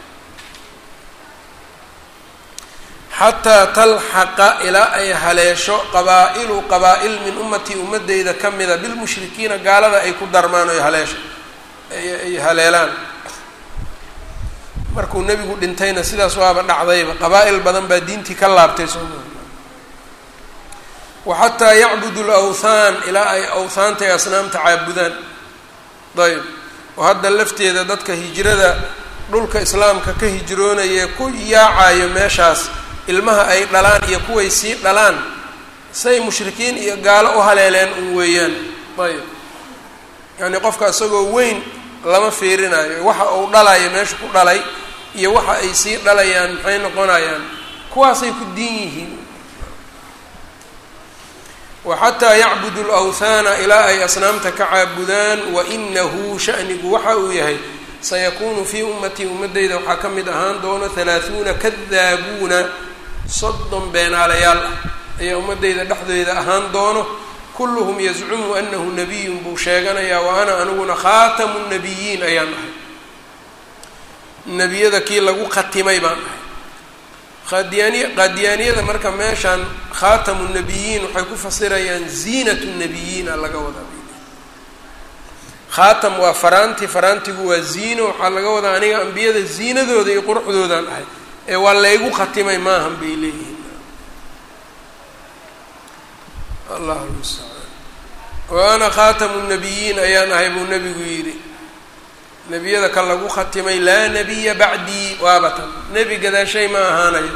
xataa talxaqa ilaa ay haleesho qabaa'ilu qabaa'il min ummatii ummadeyda ka mida bilmushrikiina gaalada ay ku darmaan oy haleesho ay haleelaan markuu nebigu dhintayna sidaas waaba dhacdayba qabaa'il badan baa diintii ka laabtay sooma wa xataa yacbudu lawthaan ilaa ay awthaanta ee asnaamta caabudaan ayb oo hadda lafteeda dadka hijrada dhulka islaamka ka hijroonaya ku yaacayo meeshaas ilmaha ay dhalaan iyo kuway sii dhalaan say mushrikiin iyo gaalo u haleeleen un weeyaan ayb yacni qofka isagoo weyn lama fiirinayo waxa uu dhalayo meesha ku dhalay iyo waxa ay sii dhalayaan maxay noqonayaan kuwaasay ku diin yihiin wa xataa yacbudu lawthaana ilaa ay asnaamta ka caabudaan wa inahu shanigu waxa uu yahay sayakuunu fii ummatii ummadeyda waxaa ka mid ahaan doono halaahuuna kadaabuuna soddon beenaalayaal ah ayaa ummadeyda dhexdeeda ahaan doono kulluhum yazcumu anahu nabiyun buu sheeganayaa wa ana aniguna khaatamu nabiyiin ayaan ahay nebiyada kii lagu khatimay baan ahay qaadiyaaniy qaadiyaaniyada marka meeshaan khaatamu nabiyiin waxay ku fasirayaan ziinatu nabiyiina laga wadaa khaatam waa faraanti faraantigu waa ziino waxaa laga wadaa aniga ambiyada ziinadooda iyo quruxdoodaan ahay ee waa laygu khatimay maahan bay leeyihiin allahu lmustacaan wa ana khaatamu nabiyiin ayaan ahay buu nebigu yidhi nebiyada ka lagu khatimay laa nabiya bacdii waabatan nebi gadaashay ma ahaanayo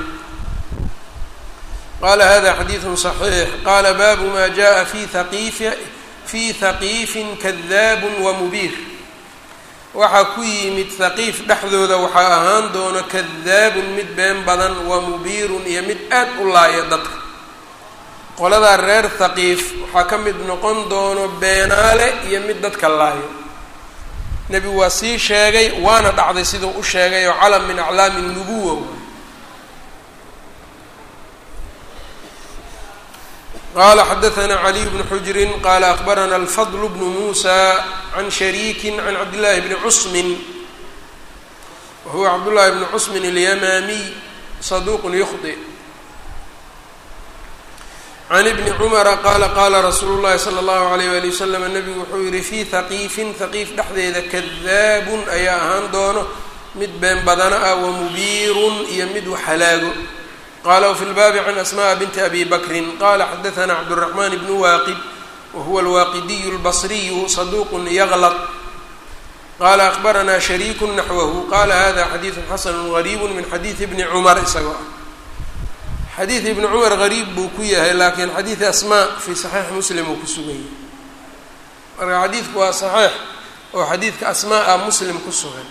qala hada xadiidu صaxiix qala baabu ma jaءa fi haqiifi fi haqiifin kadaab wamubiir waxaa ku yimid haqiif dhexdooda waxaa ahaan doono kadaabun mid been badan wamubiirun iyo mid aad u laaya dadka qoladaa reer haqiif waxaa ka mid noqon doono beenaale iyo mid dadka laayo nebigu waa sii sheegay waana dhacday siduu u sheegay oo calam min aclaami nubuwa qala xadaثna caliy bnu xujri qala akbarana alfadl bnu musa can shariiki can cabdillahi bni cusmin wahuwa cabdullahi bni cusmin اlyamaamiy saduq yukhdi can ibni cumara qaala qaala rasuulu llahi salى اllahu alayh wali wasalam nabigu wuxuu yihi fii haqiifin haqiif dhexdeeda kadaabun ayaa ahaan doono mid been badana ah wamubiirun iyo mid waxhalaago qala wfi lbaabi can asmaء binti abi bakrin qala xadaثna cabdالرaحman bn waaqid wahuwa alwaaqidiyu اlbصriyu saduq yglط qala akbarana shariiku naxwahu qala hada xadiiثu xasn غariib min xadiiثi bni cumar isagoo ah xadiid ibni cumar gariib buu ku yahay lakin xadiid asma fi صaxiix muslim uu ku sugan yahay marka xadiidku waa صaxiix oo xadiidka asmaa ah muslim ku sugan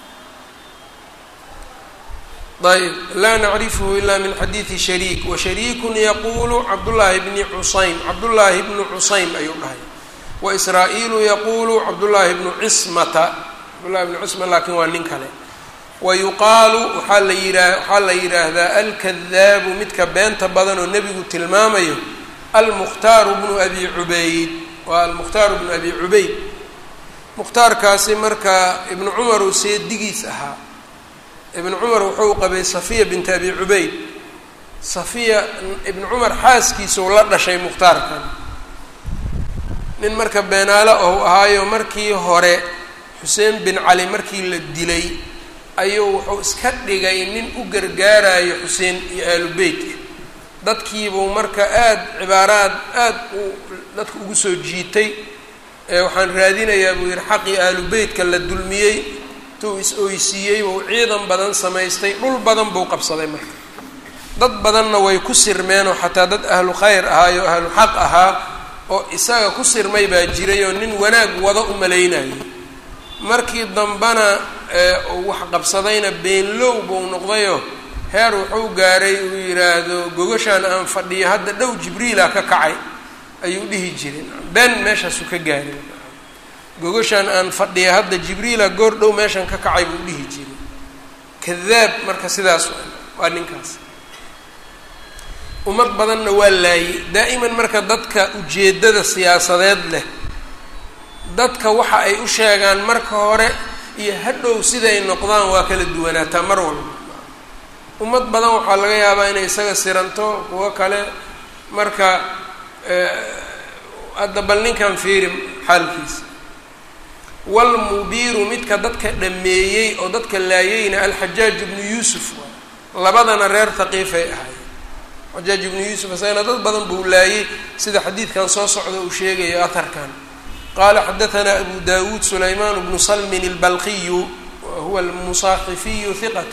ayb laa nacrifhu ila min xadiidi shariik washariikun yaqulu cabdullaahi bni cusaym cabdullaahi bnu cusaym ayuu dhahay waisraa-iilu yaqulu cabdullaahi bnu cismata cabdullahi bnu cisma laakiin waa nin kale wa yuqaalu waxaa la yihaa waxaa la yidhaahdaa alkadaabu midka beenta badan oo nebigu tilmaamayo almukhtaaru bnu abi cubayd waa almukhtaaru bnu abi cubayd mukhtaarkaasi marka ibnu cumar uu seedigiis ahaa ibn cumar wuxuu qabay safiya bint abi cubayd safiya ibnu cumar xaaskiisau la dhashay mukhtaarkan nin marka beenaalo ou ahaayo markii hore xuseen bin cali markii la dilay ayuu wuxuu iska dhigay nin u gargaarayo xuseen iyo aalu beytka dadkiibuu marka aada cibaaraad aada u dadka ugu soo jiitay waxaan raadinayaa buu yidhi xaqii aalu beytka la dulmiyey tuu is-oysiiyey buu ciidan badan samaystay dhul badan buu qabsaday marka dad badanna way ku sirmeenoo xataa dad ahlu khayr ahaayo ahlu xaq ahaa oo isaga ku sirmay baa jiray oo nin wanaag wada u malaynayay markii dambana uu wax qabsadayna beenlow buu noqdayoo heer wuxuu gaaray uu yidhaahdo gogashaan aan fadhiyo hadda dhow jibriila ka kacay ayuu dhihi jiray been meeshaasuu ka gaaray gogashaan aan fadhiya hadda jibriila goor dhow meeshan ka kacay buu dhihi jiray kadaab marka sidaas waa ninkaas ummad badanna waa laayey daa'iman marka dadka ujeeddada siyaasadeed leh dadka waxa ay u sheegaan marka hore iyo hadhow siday noqdaan waa kala duwanaataa mar walba ummad badan waxaa laga yaabaa inay isaga siranto kuwo kale marka hadda bal ninkan fiiri xaalkiisa walmubiiru midka dadka dhameeyey oo dadka laayeyna alxajaaj ibnu yuusuf labadana reer haqiifay ahaayeen xajaaj ibnu yuusuf isagana dad badan buu laayey sida xadiidkan soo socda uu sheegayo aharkan qala xadaثna abu dawuud sulayman bnu salmin اlbalqiyu wahuwa almusaaxifiyu hiqat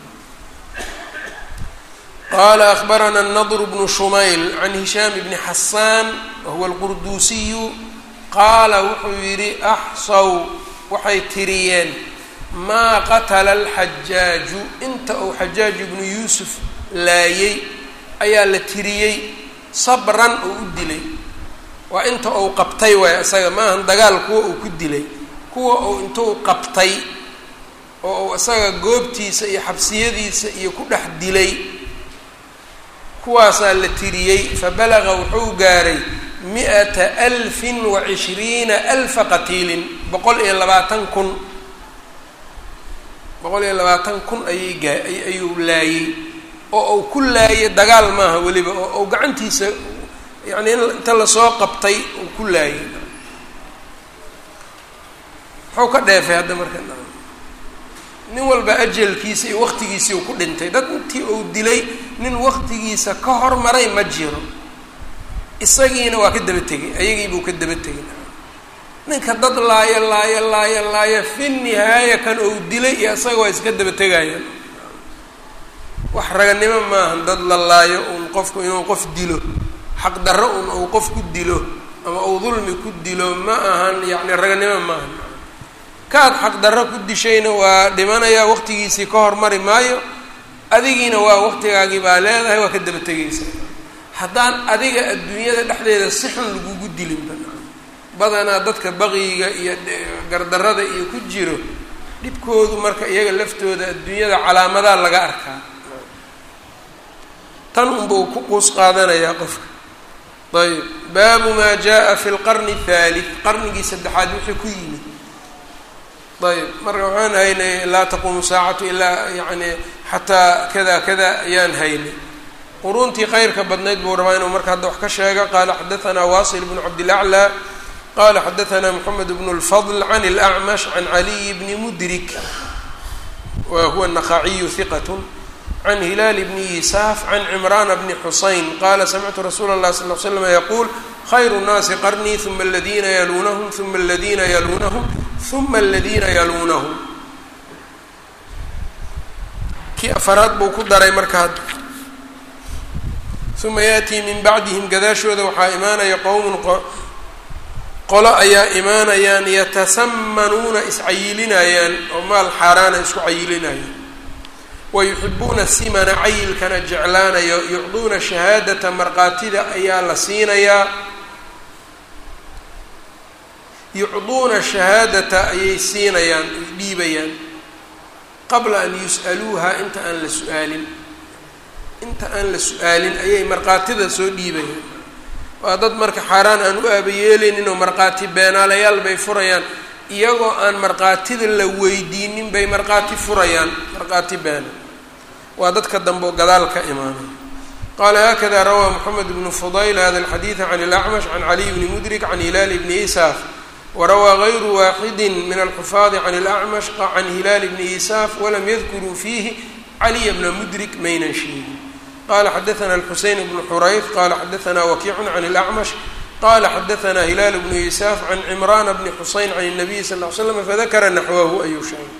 qala akhbarana الnadr bnu shumayl can hishaam bni xasaan wahuwa alqurduusiyu qaala wuxuu yidhi axsaw waxay tiriyeen maa qatala alxajaaju inta uu xajaaj ibnu yuusuf laayey ayaa la tiriyey sabran oo u dilay waa inta uu qabtay waay isaga maahan dagaal kuwa uu ku dilay kuwa uu intuu qabtay oo uu isaga goobtiisa iyo xabsiyadiisa iyo ku dhex dilay kuwaasaa la tiriyey fabalaga wuxuu gaaray mi-ata alfin wa cishriina alfa qatiilin boqol iyo labaatan kun boqol iyo labaatan kun ayay gaa ayuu laayey oo uu ku laayay dagaal maaha weliba oo uu gacantiisa yacni in inta lasoo qabtay uu ku laayay muxuu ka dheefay hadda marka nin walba ajalkiisa iyo waqtigiisii uu ku dhintay dad intii uu dilay nin waqtigiisa ka hormaray ma jiro isagiina waa ka daba tegay ayagiibuu ka daba tegay ninka dad laayo laayo laayo laayo fi nihaaya kan uu dilay iyo isaga waa iska daba tegayaan wax raganimo maahan dad la laayo uun qofku inuu qof dilo xaq darro un uu qof ku dilo ama uu dulmi ku dilo ma ahan yacni raganimo maahan kaad xaq darro ku dishayna waa dhimanayaa waqtigiisii ka hormari maayo adigiina waa waqtigaagii baa leedahay waa ka daba tegaysa haddaan adiga adduunyada dhexdeeda si xun lagugu dilinba badanaa dadka baqiyiga iyo gardarrada iyo ku jiro dhibkoodu marka iyaga laftooda adduunyada calaamadaa laga arkaa tan unbuu ku quus qaadanayaa qofka ayb baabu maa jaa fi lqarni athalith qarnigii saddexaad wixii ku yimid ayb marka waxaan haynay laa taquumu saacatu ilaa yani xataa kada kada ayaan haynay quruntii khayrka badnayd buu rabaa inuu marka hadda wax ka sheega qaala xadaanaa wasil bnu cabdilaclى qala xadaanaa moxamed bnu اlfadl can اlأcmash can caliy bni mudrik wa huwa naqaciyu hiqat can hilaal bni yisaaf can cimrana bni xusayn qala samictu rasuula اlah sal l slm yaquul khayru الnaasi qarnii uma aladina yaluunahum uma aladina yaluunahum uma aladina yaluunahum kii afaraad buu ku daray marka hadda uma yaatii min bacdihim gadaashooda waxaa imaanaya qowmun qolo ayaa imaanayaan yatasamanuuna iscayilinayaan oo maal xaaraana isku cayilinayaan wayuxibuuna simana cayilkana jeclaanayo yucduuna shahaadata markaatida ayaa la siinayaa yucduuna shahaadata ayay siinayaan ay dhiibayaan qabla an yus'aluuha inta aan la su-aalin inta aan la su-aalin ayay markaatida soo dhiibayaan waa dad marka xaaraan aan u aabayeeleynin oo markhaati beenaalayaal bay furayaan iyagoo aan markhaatida la weydiinin bay markhaati furayaan markhaati beena waa dadka dambe oo gadaal ka imaanaya qaala hakada rawaa moxamed bnu fudayl hada alxadiida can ilacmash can caliy bni mudrik can hilaal bni isaaf warawaa gayru waaxidi min alxufaadi can ilacmash can hilaal bni isaaf walam yadkuruu fiihi caliya bna mudrik maynan sheegin qala xadaثna الxuseyn bnu xurayf qala xadaثna wakiic can الأcmash qala xadaثna hilaal bnu isaaf can cimrana bni xuseyn can الnabiy sal ly slam fadakara naxwahu ayuu sheegay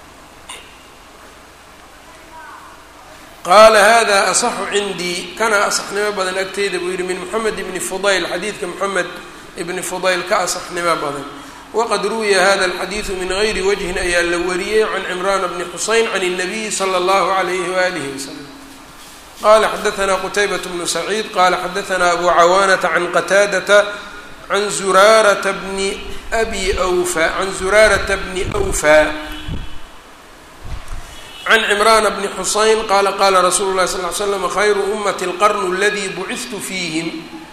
qaala hada asaxu cindii kana asaxnimo badan agteyda buu yihi min moxamed bni fudayl xadiidka moxamed ibni fudayl ka asaxnimo badan waqad ruwiya hada alxadiidu min gayri wajhin ayaa la wariyey can cimrana bni xuseyn can الnabiyi slى اllahu عalayh walih waslm qala xadaثna qtaybaة bnu saciid qala xadaثna abu cawaanata can qataadata can zuraarata bni abi wfa can zuraarata bni awfa can cimrana bni xuseyn qala qala rasuulu lahi sal ly slam khayru umati اlqarnu اladii bucitu fiihim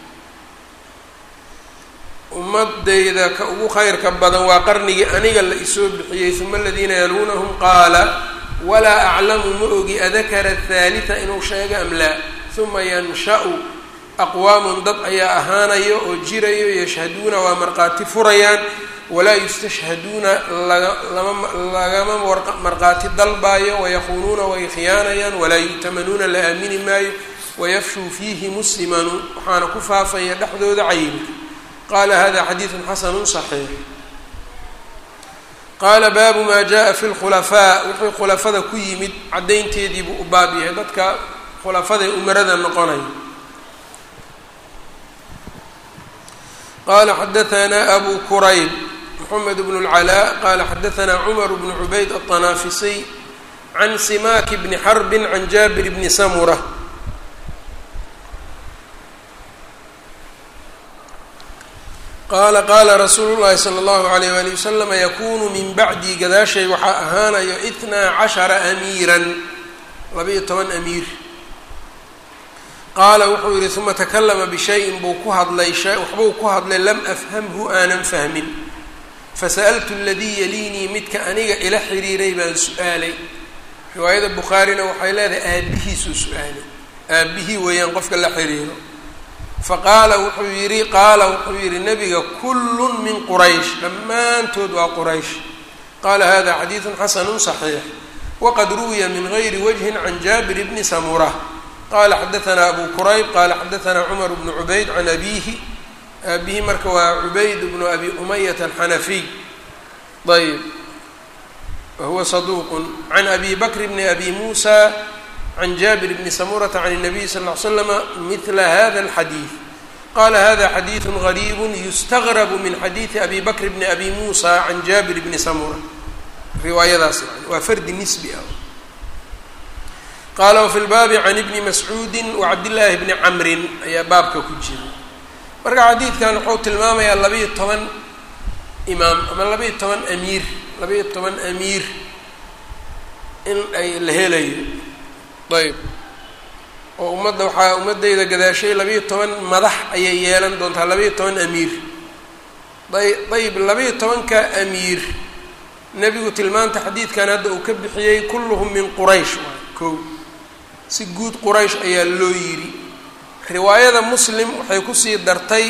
ummadayda ka ugu khayrka badan waa qarnigii aniga la isoo bixiyey uma aladiina yaluunahum qaala walaa aclamu ma ogi adakara athaalita inuu sheego am laa uma yansha'u aqwaamun dad ayaa ahaanayo oo jirayo yashhaduuna waa markhaati furayaan walaa yustashhaduuna lagama lagama markhaati dalbaayo wayaquunuuna way khiyaanayaan walaa yu'tamanuuna la aamini maayo wayafshuu fiihi muslimanu waxaana ku faafaya dhexdooda cayilka qala hada xadiidu xasanu صaxiix qaala baabu maa jaءa fi lkhulafaa wuxuu khulafada ku yimid caddaynteediibuu u baab yahay dadka khulafadae umarada noqonaya qala xadaثna abu kurayb mxamed bn اlcalaa qala xadaثna cmar bn cubayd aلطanaafisiy can simaaki bni xarbi can jaabir bni samura qaala qaala rasuulu llahi sala allahu alayh wali wasalama yakunu min bacdii gadaashay waxaa ahaanayo itnaa cashara amiiran laba-iyo toban amiir qaala wuxuu yihi uma takalama bishayin buu ku hadlay waxbuu ku hadlay lam afhamhu aanan fahmin fasa'altu aladii yaliinii midka aniga ila xiriiray baan su-aalay riwaayada bukhaarina waxay leedahay aabihiisuu su-aalay aabihii weeyaan qofka la xiriiro faqaala wuxuu yidhi qaala wuxuu yidhi nabiga kullun min quraysh dhammaantood waa quraysh qaala hada xadiidun xasanu صaxiix waqad ruwiya min gayri wajhin can jaabir bni samura qala xadaثna abu kurayb qala xadaثna cumar bnu cubayd can abihi aabihi marka waa cubayd bnu abi umayata alxanafiy ayb wahuwa saduuq can abi bakr bni abi muusa can jaabir bni samurata can الnabiy sal ll ly slama mila hada اlxadiid qala hada xadiidu gariib yustagrabu min xadiidi abi bakr bni abi muusa can jaabir bni samura riwaayadaas yani waa fardi nisbi ah qaala wafi lbaabi can ibni mascuudi wacabdillaahi bni camrin ayaa baabka ku jira marka xadiidkan wuxuu tilmaamayaa labaiyo toban imaam ama labaiyo toban amiir labaiyo toban amiir in ay la helayo ayb oo ummadda waxaa ummaddayda gadaashay labaiyo toban madax ayay yeelan doontaa labaiyo toban amiir ay ayb labaiyo tobanka amiir nebigu tilmaanta xadiidkan hadda uu ka bixiyey kulluhum min quraysh waay kow si guud quraysh ayaa loo yidhi riwaayada muslim waxay kusii dartay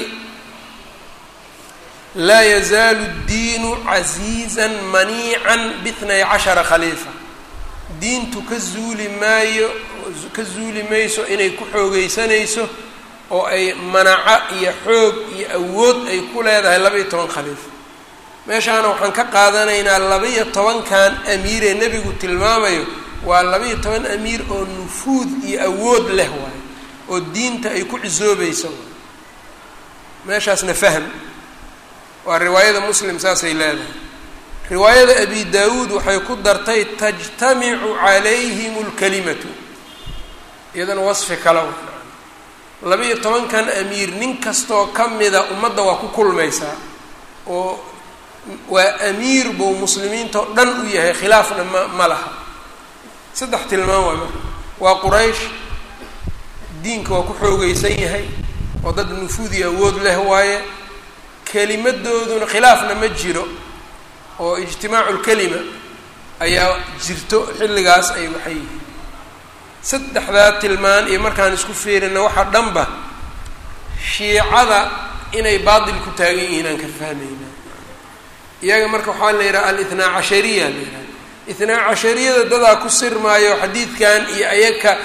laa yazaalu ddiinu casiizan maniican bitnay cashara khaliifa diintu ka zuuli maayo ka zuuli mayso inay ku xoogeysanayso oo ay manaco iyo xoog iyo awood ay ku leedahay laba-iyo toban khaliifa meeshaana waxaan ka qaadanaynaa laba-iyo tobankan amiir ee nebigu tilmaamayo waa laba-iyo toban amiir oo nufuud iyo awood leh waayo oo diinta ay ku cisoobayso meeshaasna fahm waa riwaayada muslim saasay leedahay riwaayada abi daawuud waxay ku dartay tajtamicu calayhim lkalimatu iyadana wasfi kale laba-iyo tobankan amiir nin kastoo ka mida ummadda waa ku kulmaysaa oo waa amiir buu muslimiinta oo dhan u yahay khilaafna ma ma laha saddex tilmaam waa marka waa quraysh diinka waa ku xoogeysan yahay oo dad nufuudi awood leh waaye kelimadooduna khilaafna ma jiro oo ijtimaacu lkelima ayaa jirto xilligaas ay waxay yihiin saddexdaa tilmaan iyo markaan isku fiirina waxaa dhanba shiicada inay baatil ku taagan yihiin aan ka fahmayna iyaga marka waxaa la yidhaha alithnaa cashariya la yidhaha ithnaa cashariyada dadaa ku sirmaayo xadiidkan iyo ayaka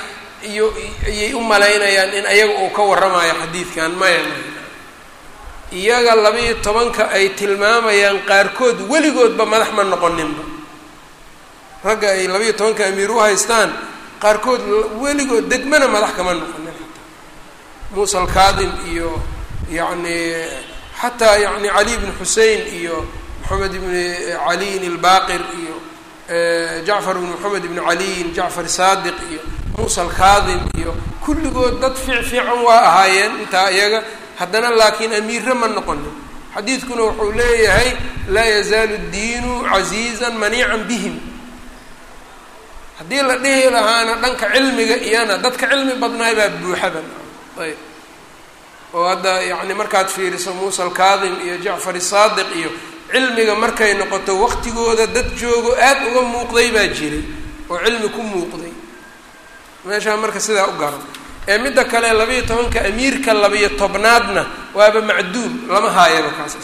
iyo ayay u malaynayaan in ayaga uu ka warramayo xadiidkan maya maya iyaga laba-iyo tobanka ay tilmaamayaan qaarkood weligoodba madax ma noqoninba ragga ay laba-iyo tobanka amiir u haystaan qaarkood weligood degmana madax kama noqonin xataa muusa alkaadim iyo yacni xataa yani cali bn xusein iyo moxamed ibni caliyin albaqir iyo jacfar ibn moxamed ibni caliyin jacfar saadiq iyo muusa alkaadim iyo kulligood dad fiic fiican waa ahaayeen intaa iyaga haddana laakiin amiire ma noqonin xadiidkuna wuxuu leeyahay laa yazaalu diinu casiizan maniican bihim haddii la dhihi lahaana dhanka cilmiga iyana dadka cilmi badnaay baa buuxaba ayb oo hadda yacni markaad fiiriso muusa alkaadim iyo jacfar saadiq iyo cilmiga markay noqoto waqtigooda dad joogo aad uga muuqday baa jiray oo cilmi ku muuqday meeshaa marka sidaa u garan ee midda kale labayo tobanka amiirka labayo tobnaadna waaba macduum lama haayaba kaas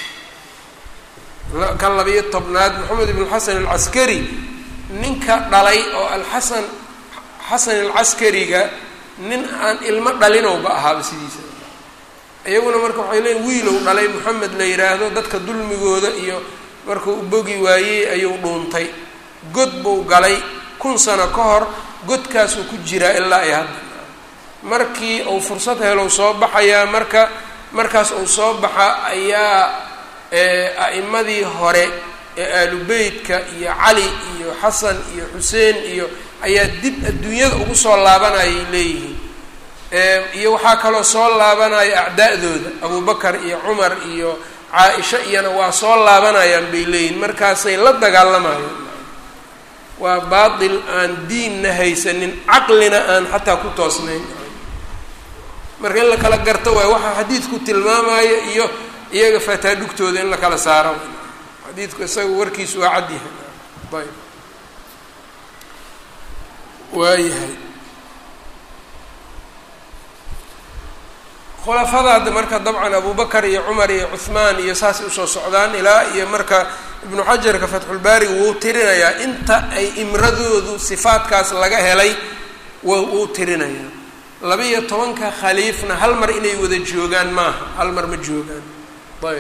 kan labayo tobnaad moxamed ibn xasan alcaskari ninka dhalay oo alxasan xasan alcaskariga nin aan ilmo dhalinowba ahaaba sidiisa iyaguna marka waxay leeyiin wiilow dhalay moxamed la yidhaahdo dadka dulmigooda iyo markuu u bogi waayey ayuu dhuuntay god buu galay kun sano ka hor godkaasuu ku jiraa ilaa ay hadda markii uu fursad helow soo baxayaa marka markaas uu soo baxa ayaa a'imadii hore ee aalubeytka iyo cali iyo xasan iyo xuseen iyo ayaa dib adduunyada ugu soo laabanayay leeyihiin iyo waxaa kaloo soo laabanaya acdaa'dooda abubakar iyo cumar iyo caa-isha iyana waa soo laabanayaan bay leeyihiin markaasay la dagaalamayaan waa baatil aan diinna haysanin caqlina aan xataa ku toosnayn marka in la kala garto waay waxaa xadiidku tilmaamaya iyo iyaga fataadhugtooda in la kala saaro xadiidku isaga warkiisu waa cad yahay ayb waayahay khulafadaada marka dabcan abubakar iyo cumar iyo cuhmaan iyo saasay usoo socdaan ilaa iyo marka ibnu xajarka fatxulbaari wuu tirinayaa inta ay imradoodu sifaadkaas laga helay wuu tirinayaa laba-iyo tobanka khaliifna hal mar inay wada joogaan maaha hal mar ma joogaan ayb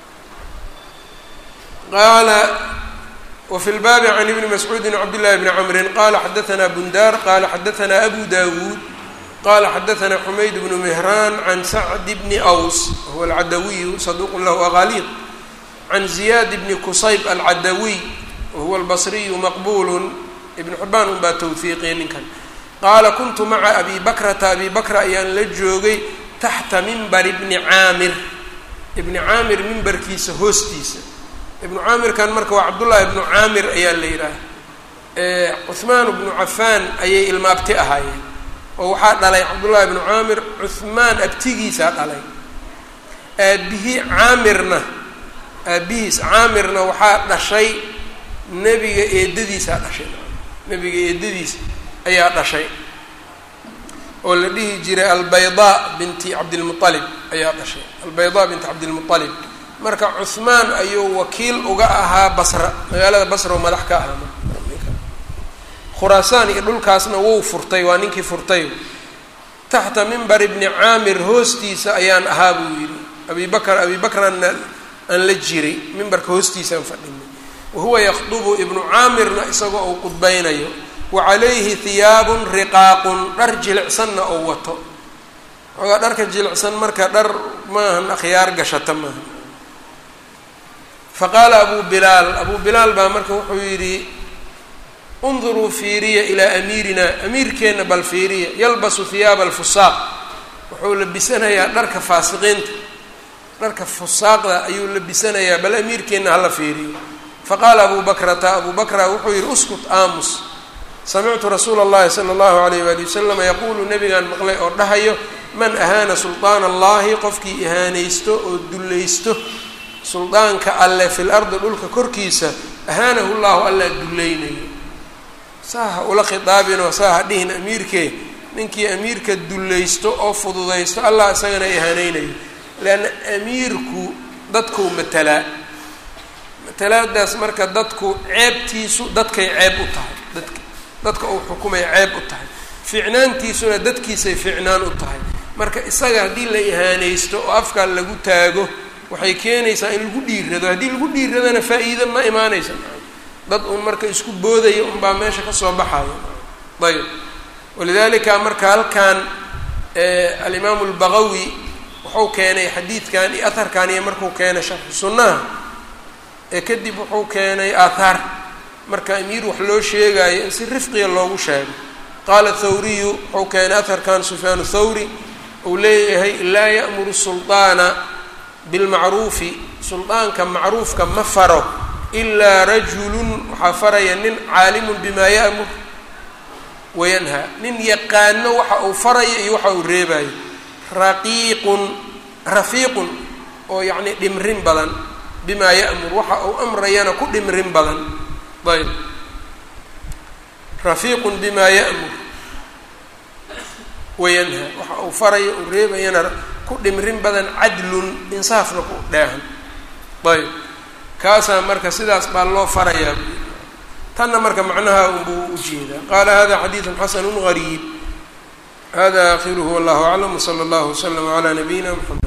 qaala wafi lbaabi can ibni mascuudin cabdillahi bni camrin qala xadaanaa bundaar qala xadaanaa abu dawuud qala xadaanaa xumayd bnu mihraan can sacd bni aws wahuwa alcadawiyu saduuqun lahu aqaliid can ziyaad bni kusayb alcadawiy wahuwa albasriyu maqbulu ibnu xibaan un baa tawfiiqiya ninkan qaala kuntu maca abi bakrata abi bakra ayaan la joogay taxta mimbari bni caamir ibni caamir mimbarkiisa hoostiisa ibnu caamirkan marka waa cabdullaahi ibnu caamir ayaa la yidhaaha cuhmaan bnu cafaan ayay ilmaabti ahaayeen oo waxaa dhalay cabdullaahi ibnu caamir cuhmaan abtigiisaa dhalay aabihii caamirna aabihiis caamirna waxaa dhashay nebiga eedadiisaa dhashay nebiga eedadiisa ayaa dhashay oo la dhihi jiray albaydaa binti cabdilmualib ayaa dhashay albaydaa binti cabdilmualib marka cuhmaan ayuu wakiil uga ahaa basra magaalada basra oo madax ka ahaa khuraasaan iyo dhulkaasna wuu furtay waa ninkii furtay taxta mimbar ibni caamir hoostiisa ayaan ahaa buu yidhi abi bakr abi bakranna aan la jiray mimbarka hoostiisaan fadhinay wahuwa yakdubu ibnu caamirna isagoo uu qudbaynayo wa calayhi hiyaabun riqaaqun dhar jilicsanna oo wato xoogaa dharka jilicsan marka dhar maahan akhyaar gashata maaha faqaala abu bilaal abu bilaal baa marka wuxuu yidhi unduruu fiiriya ilaa amiirina amiirkeenna bal fiiriya yalbasu hiyaaba alfusaaq wuxuu labisanayaa dharka faasiqiinta dharka fusaaqda ayuu labisanayaa bal amiirkeenna hala fiiriyo faqaala abu bakrata abu bakra wuxuu yidhi uskut aamus samictu rasuula اllahi salى اllahu alayh wali wasalam yaquulu nabigaan maqlay oo dhahayo man ahaana sulطaana allahi qofkii ihaanaysto oo dullaysto suldaanka alle fi lardi dhulka korkiisa ahaanahu llahu allaa dullaynayo saaha ula khitaabinoo saaha dhihin amiirkee ninkii amiirka dullaysto oo fududaysto allah isagana ihaaneynayo leanna amiirku dadkuu matalaa matalaadaas marka dadku ceebtiisu dadkay ceeb u tahay dadka dadka uu xukumay ceeb u tahay ficnaantiisuna dadkiisay ficnaan u tahay marka isaga haddii la ihaanaysto oo afkaa lagu taago waxay keenaysaa in lagu dhiirado haddii lagu dhiiradana faa-iido ma imaanaysa dad uun marka isku boodaya unbaa meesha kasoo baxaya ayb walidalika marka halkan alimaamu lbaqawi wuxuu keenay xadiidkan iyo aharkan iyo markuu keenay sharxu sunnaha ee kadib wuxuu keenay aathaar marka amiir wax loo sheegayo in si rifqiga loogu sheego qaala thawriyu wuxuu keenay aharkan sufyaan thawri uu leeyahay laa ya'muru sulطaana bilmacruufi suldaanka macruufka ma faro ilaa rajulun waxaa faraya nin caalimun bimaa ya'mur wayanhaa nin yaqaano waxa uu farayo iyo waxa uu reebayo raqiiqun rafiiqun oo yacni dhimrin badan bimaa ya'mur waxa uu amrayana ku dhimrin badan ayb rafiiqun bimaa ya'mur wayanhaa waxa uu farayo uu reebayana ku dhimrin badan cadlun insaafna ku dheehan ayb kaasaa marka sidaas baa loo farayaa tanna marka macnaha unbuu ujeedaa qaala hada xadiidu xasanu gariib hada akhiruhu wallahu aclam wsala allahu waslama calaa nabiyina mxamed